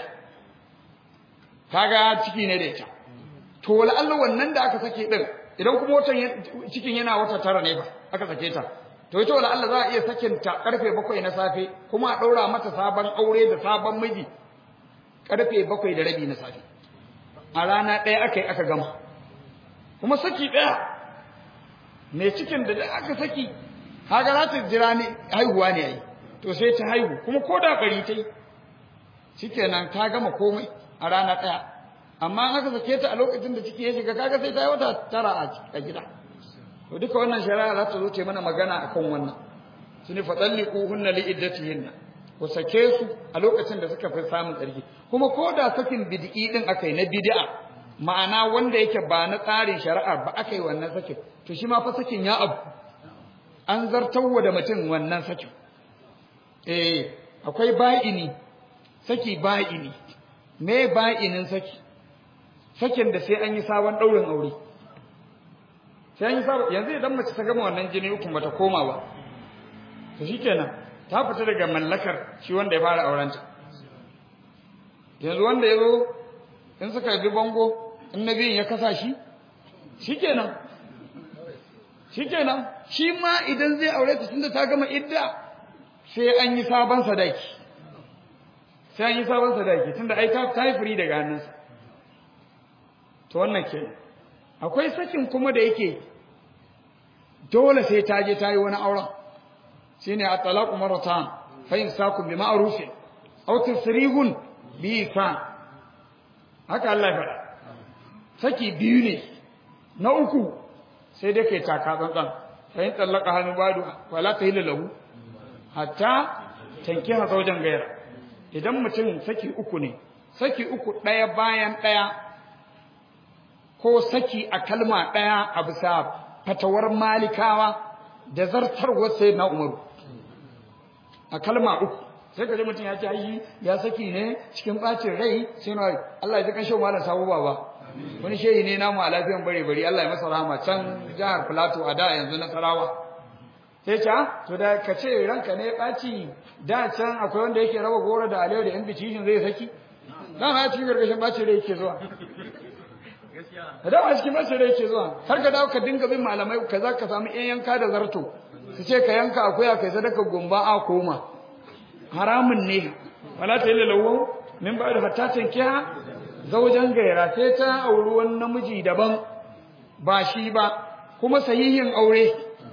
kaga ciki ne da ita to wala Allah wannan da aka sake din idan kuma watan cikin yana wata tara ne ba aka sake ta to ita wala Allah za a iya sakin ta karfe bakwai na safe kuma a daura mata sabon aure da sabon miji karfe bakwai da rabi na safe a rana ɗaya aka yi aka gama kuma saki ɗaya mai cikin da aka saki kaga za ta jira ne haihuwa ne ai to sai ta haihu kuma ko da bari ta yi shikenan ta gama komai a rana ɗaya amma an aka sake ta a lokacin da ciki ya shiga kaga sai ta yi wata tara a gida to duka wannan shari'a za ta zo ce mana magana akan wannan su ne faɗalliquhunna li iddatihinna ku sake su a lokacin da suka fi samun tsarki kuma ko da sakin bid'i din aka yi na bid'a ma'ana wanda yake ba na tsarin shari'a ba aka yi wannan sakin to shi ma fa sakin ya abu an zartarwa da mutum wannan sakin eh akwai ba'ini saki ba'ini me ba'inin saki sakin da sai an yi sabon ɗaurin aure sai an yi sabon yanzu idan mace ta gama wannan jini uku bata koma ba to shikenan ta fita daga mallakar shi wanda ya fara aurenta yanzu wanda ya zo in suka bi bango in na biyun ya kasa shi shikenan shikenan shi ma idan zai aure ta tunda ta gama idda sai an yi sabon sadaki sai an yi sabon sadaki tunda ai ta ta yi firi daga hannunsa to wannan kenan akwai sakin kuma da yake dole sai ta je ta yi wani auren shine at-talaqu marratan fa imsaku bi ma'ruf aw tasrihun bi ihsan haka Allah ya faɗa saki biyu ne na uku sai dai kai taka tsantsan fa in talaka hannu badu wala tahillu lahu hatta tankiha zawjan gaira idan mutum saki uku ne saki uku ɗaya bayan ɗaya ko saki a kalma ɗaya a bisa fatawar malikawa da zartarwar sai na umaru a kalma uku sai ka ji mutum ya ce ai ya saki ne cikin bacin rai sai na Allah ya ji kan shan malam sabo baba wani shehi ne namu a lafiyan bare bare Allah ya masa rahama can jihar Plateau a da yanzu na Sarawa sai ta to da ka ce ranka ne baci da can akwai wanda yake raba goro da alewa da invitation zai saki dan ha cikin gargashin bacin rai yake zuwa da dama cikin bacin rai yake zuwa har ka dawo ka dinga bin malamai kaza ka samu yan yanka da zarto su ce ka yanka akuya kai sadaka gumba a koma haramun ne wala ta yi lawo min ba da hatta tankiha zaujan gaira sai ta auri wani namiji daban ba shi ba kuma sahihin aure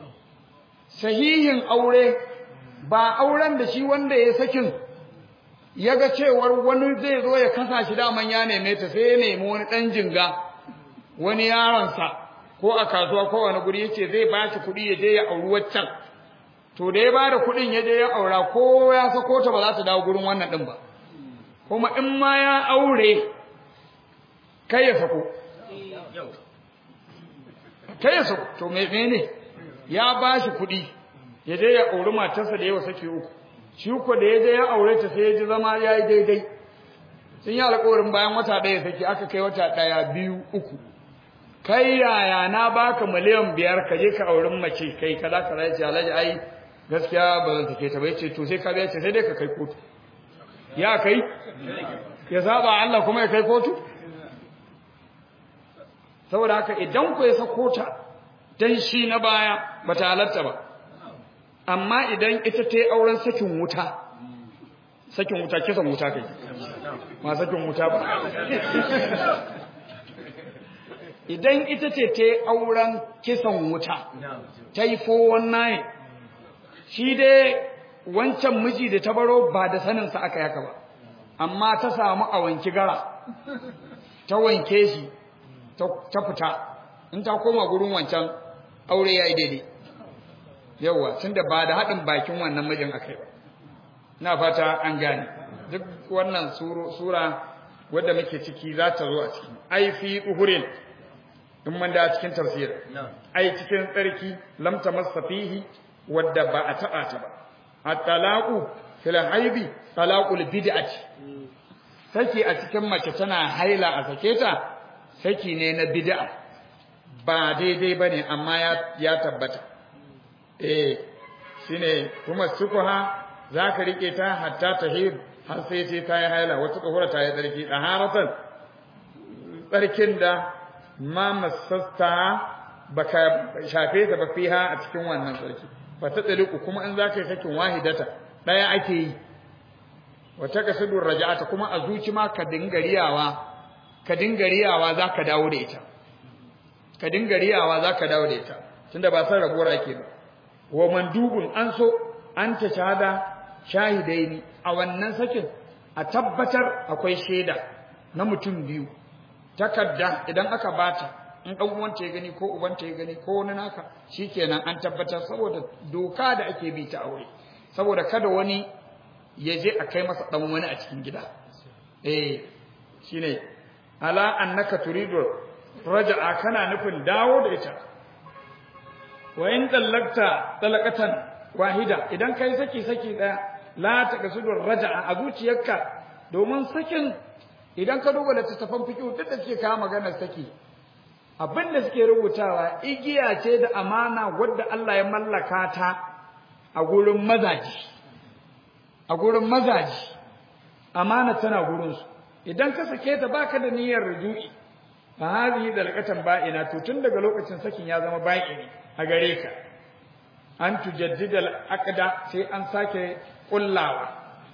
sahihin aure ba auren da shi wanda ya sakin ya ga cewar wani zai zo ya kasa shi daman ya neme ta sai ya nemi wani ɗan jinga wani yaronsa ko a kasuwa ko wani guri yace zai ba shi kuɗi ya je ya auri waccan to da ya bada kuɗin ya je ya aura ko ya sako ta ba za ta dawo gurin wannan ɗin ba kuma in ma ya aure kai ya sako kai ya sako to me ne ya ba shi kuɗi ya je ya auri matarsa da yawa sake uku shi ko da ya je ya aure ta sai ya ji zama ya yi daidai sun yi alƙawarin bayan wata ɗaya sake aka kai wata ɗaya biyu uku kai yaya na baka miliyan biyar ka je ka auren mace kai kaza kaza ya ce alhaji ai gaskiya ba zan take ta ba yace to sai ka biya ce sai dai ka kai kotu ya kai ya saba Allah kuma ya kai kotu saboda haka idan ku ya sako ta dan shi na baya bata halatta ba amma idan ita ta yi auren sakin wuta sakin wuta kisan wuta kai ma sakin wuta ba idan ita ce ta yi auren kisan wuta ta yi 419 shi dai wancan miji da ta baro ba da saninsa aka yaka ba amma ta samu a wanki gara ta wanke shi ta fita in ta koma gurin wancan aure ya yi daidai yauwa tun da ba da haɗin bakin wannan mijin aka yi ba na fata an gane duk wannan sura wadda muke ciki za ta zo a ciki ai fi uhurin in man da cikin tafsir ai cikin tsarki lam tamassa fihi wadda ba a taba ta ba at-talaqu fil haibi talaqul bid'ati saki a cikin mace tana haila a sake ta saki ne na bid'a ba daidai bane amma ya ya tabbata eh shine kuma sukuha zaka rike ta hatta tahir har sai sai ta yi haila wata tsohura ta yi tsarki daharatan tsarkin da ma masasta baka shafe ta ba fiha a cikin wannan sarki fa ta tsaliku kuma in zaka yi sakin wahidata daya ake yi wata kasudur raja'ata kuma a zuci ma ka dingariyawa ka dingariyawa zaka dawo da ita ka dingariyawa zaka dawo da ita tunda ba san rabuwar ake ba wa mandubun an so an ta shahada shahidaini a wannan sakin a tabbatar akwai shaida na mutum biyu takarda idan aka bata in dan uwanta ya gani ko ubanta ya gani ko wani naka shikenan an tabbatar saboda doka da ake bi ta aure saboda kada wani ya je a kai masa dan wani a cikin gida eh shine ala annaka turidu raja'a kana nufin dawo da ita wa in tallakta talaqatan wahida idan kai saki saki daya la taqsudur raja'a a zuciyarka domin sakin idan ka duba littattafan fiqh duk da suke kawo maganar saki abin da suke rubutawa igiya ce da amana wadda Allah ya mallaka ta a gurin mazaji a gurin mazaji amana tana gurin su idan ka sake ta baka da niyyar rujui fa hadhihi dalqatan ba'ina to tun daga lokacin sakin ya zama ba'ini a gare ka an tujaddida al-aqda sai an sake kullawa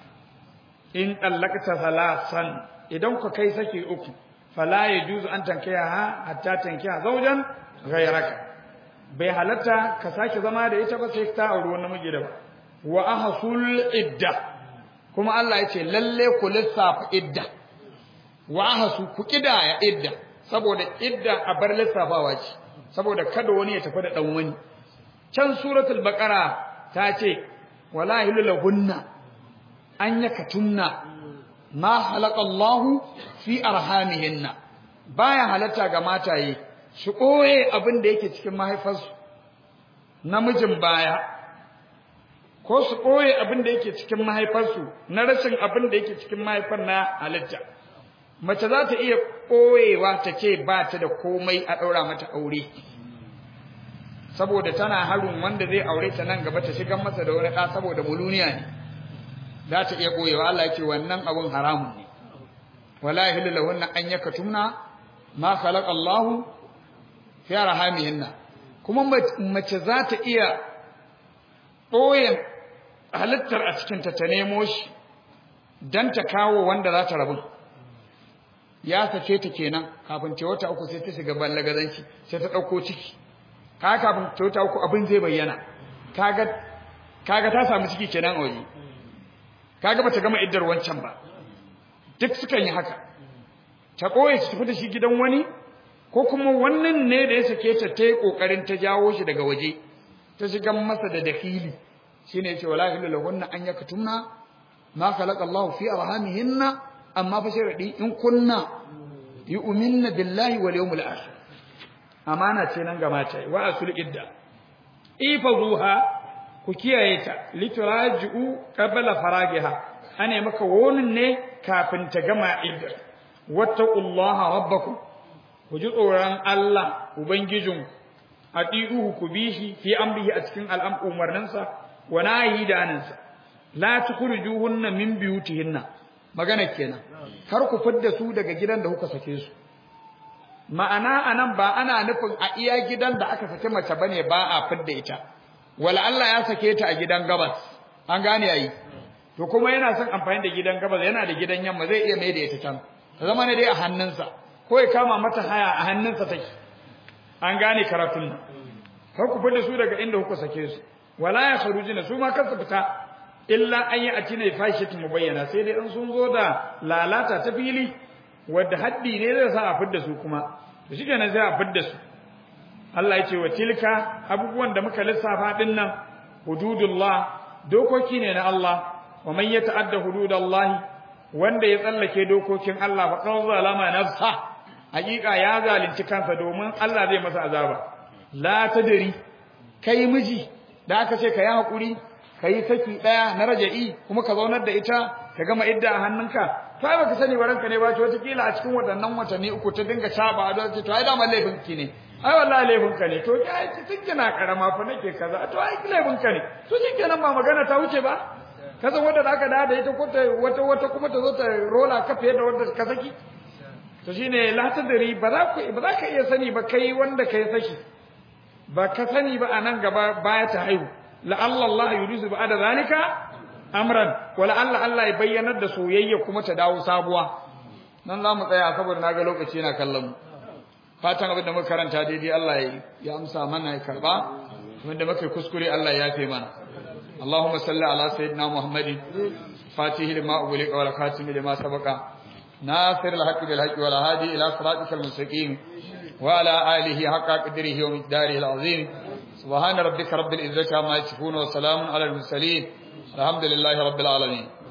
in dallaqta salasan idan ku kai saki uku fala yajuzu an tankiya ha hatta tankiya zaujan ghayraka bai halatta ka sake zama da ita ba sai ta auri wani namiji da ba wa ahsul idda kuma Allah ya ce lalle ku lissafa idda wa ahsu ku kidaya idda saboda idda a bar lissafawa ce saboda kada wani ya tafi da dan wani can suratul baqara ta ce wala hilulahunna an yakatunna ma halaka Allahu fi arhamihinna baya halatta ga mataye su koye abin da yake cikin mahaifarsu namijin baya ko su koye abin da yake cikin mahaifarsu na rashin abin da yake cikin mahaifar na halitta mace za ta iya koyewa ta ce ba ta da komai a ɗaura mata aure saboda tana harin wanda zai aure ta nan gaba ta shigar masa da wani ɗa saboda muluniya ne za ta iya koyewa Allah ya ce wannan abun haramun ne wala yahillu lahunna an yakatumna ma khalaqa Allah fi arhamihinna kuma mace za ta iya ɓoye halittar a cikin ta ta nemo shi dan ta kawo wanda za ta rabu ya sace ta kenan kafin ta wata uku sai ta shiga ballagazanci sai ta ɗauko ciki ka kafin ta wata uku abin zai bayyana kaga kaga ta samu ciki kenan a waje kaga bata gama iddar wancan ba duk sukan yi haka ta koye su tafi da shi gidan wani ko kuma wannan ne da ya sake ta ta yi kokarin ta jawo shi daga waje ta shiga masa da dakili shine yace wala ilaha lahunna an yaktumna ma khalaqa Allahu fi arhamihinna amma fa sharadi in kunna yu'minna billahi wal yawmil akhir amana ce nan ga mata wa asul idda ifazuha ku kiyaye ta lituraji'u qabla faragiha ane maka wonin ne kafin ta gama idda wattaqullaha rabbakum ku ji tsoron Allah ubangijin atiuhu ku bishi fi amrihi a cikin al'am umarninsa wa nahi da anansa la tukhrijuhunna min biyutihinna magana kenan kar ku fidda su daga gidan da kuka sake su ma'ana anan ba ana nufin a iya gidan da aka sake mace bane ba a fidda ita wala Allah ya sake ta a gidan gabas an gane yayi to kuma yana son amfani da gidan gabas yana da gidan yamma zai iya mai da ita can ta zama ne dai a hannunsa ko ya kama mata haya a hannunsa take an gane karatun nan kar ku fidda su daga inda kuka sake su wala ya kharujina su ma kansu fita illa an yi a cine fashitin mubayyana sai dai an sun zo da lalata ta fili wadda haddi ne zai sa a fidda su kuma to shi kenan sai a fidda su Allah ya ce wa tilka abubuwan da muka lissafa din nan hududullah dokoki ne na Allah wa man yata'adda hududallah wanda ya tsallake dokokin Allah fa qad zalama nafsa hakika ya zalunci kansa domin Allah zai masa azaba la tadri kai miji da aka ce ka yi hakuri ka yi saki daya na raja'i kuma ka zaunar da ita ka gama idda a hannunka to ai baka sani baranka ne ba ce wata kila a cikin waɗannan watanni uku ta dinga shaba da ce to ai dama laifin ki ne ai wallahi laifin ka ne to ai tun kina karama fa nake kaza to ai laifin ka ne to shikenan ba magana ta wuce ba ka san wanda aka da da ita ko ta wata wata kuma ta zo ta rola ka fiye da wanda ka saki to shine la tadri ba za ku ba za ka iya sani ba kai wanda kai saki ba ka sani ba anan gaba baya ta haihu la'alla Allah yurisu ba'da zalika amran wala Allah Allah ya bayyanar da soyayya kuma ta dawo sabuwa nan za mu tsaya saboda naga lokaci yana kallon mu fatan abin da muka karanta daidai Allah ya amsa mana ya karba kuma da muka kuskure Allah ya yafe mana اللهم صل على سيدنا محمد فاتح لما أغلق والخاتم لما سبق ناصر الحق بالحق والهادي إلى صراطك المستقيم وعلى آله حق قدره ومقداره العظيم سبحان ربك رب العزة عما يصفون وسلام على المرسلين الحمد لله رب العالمين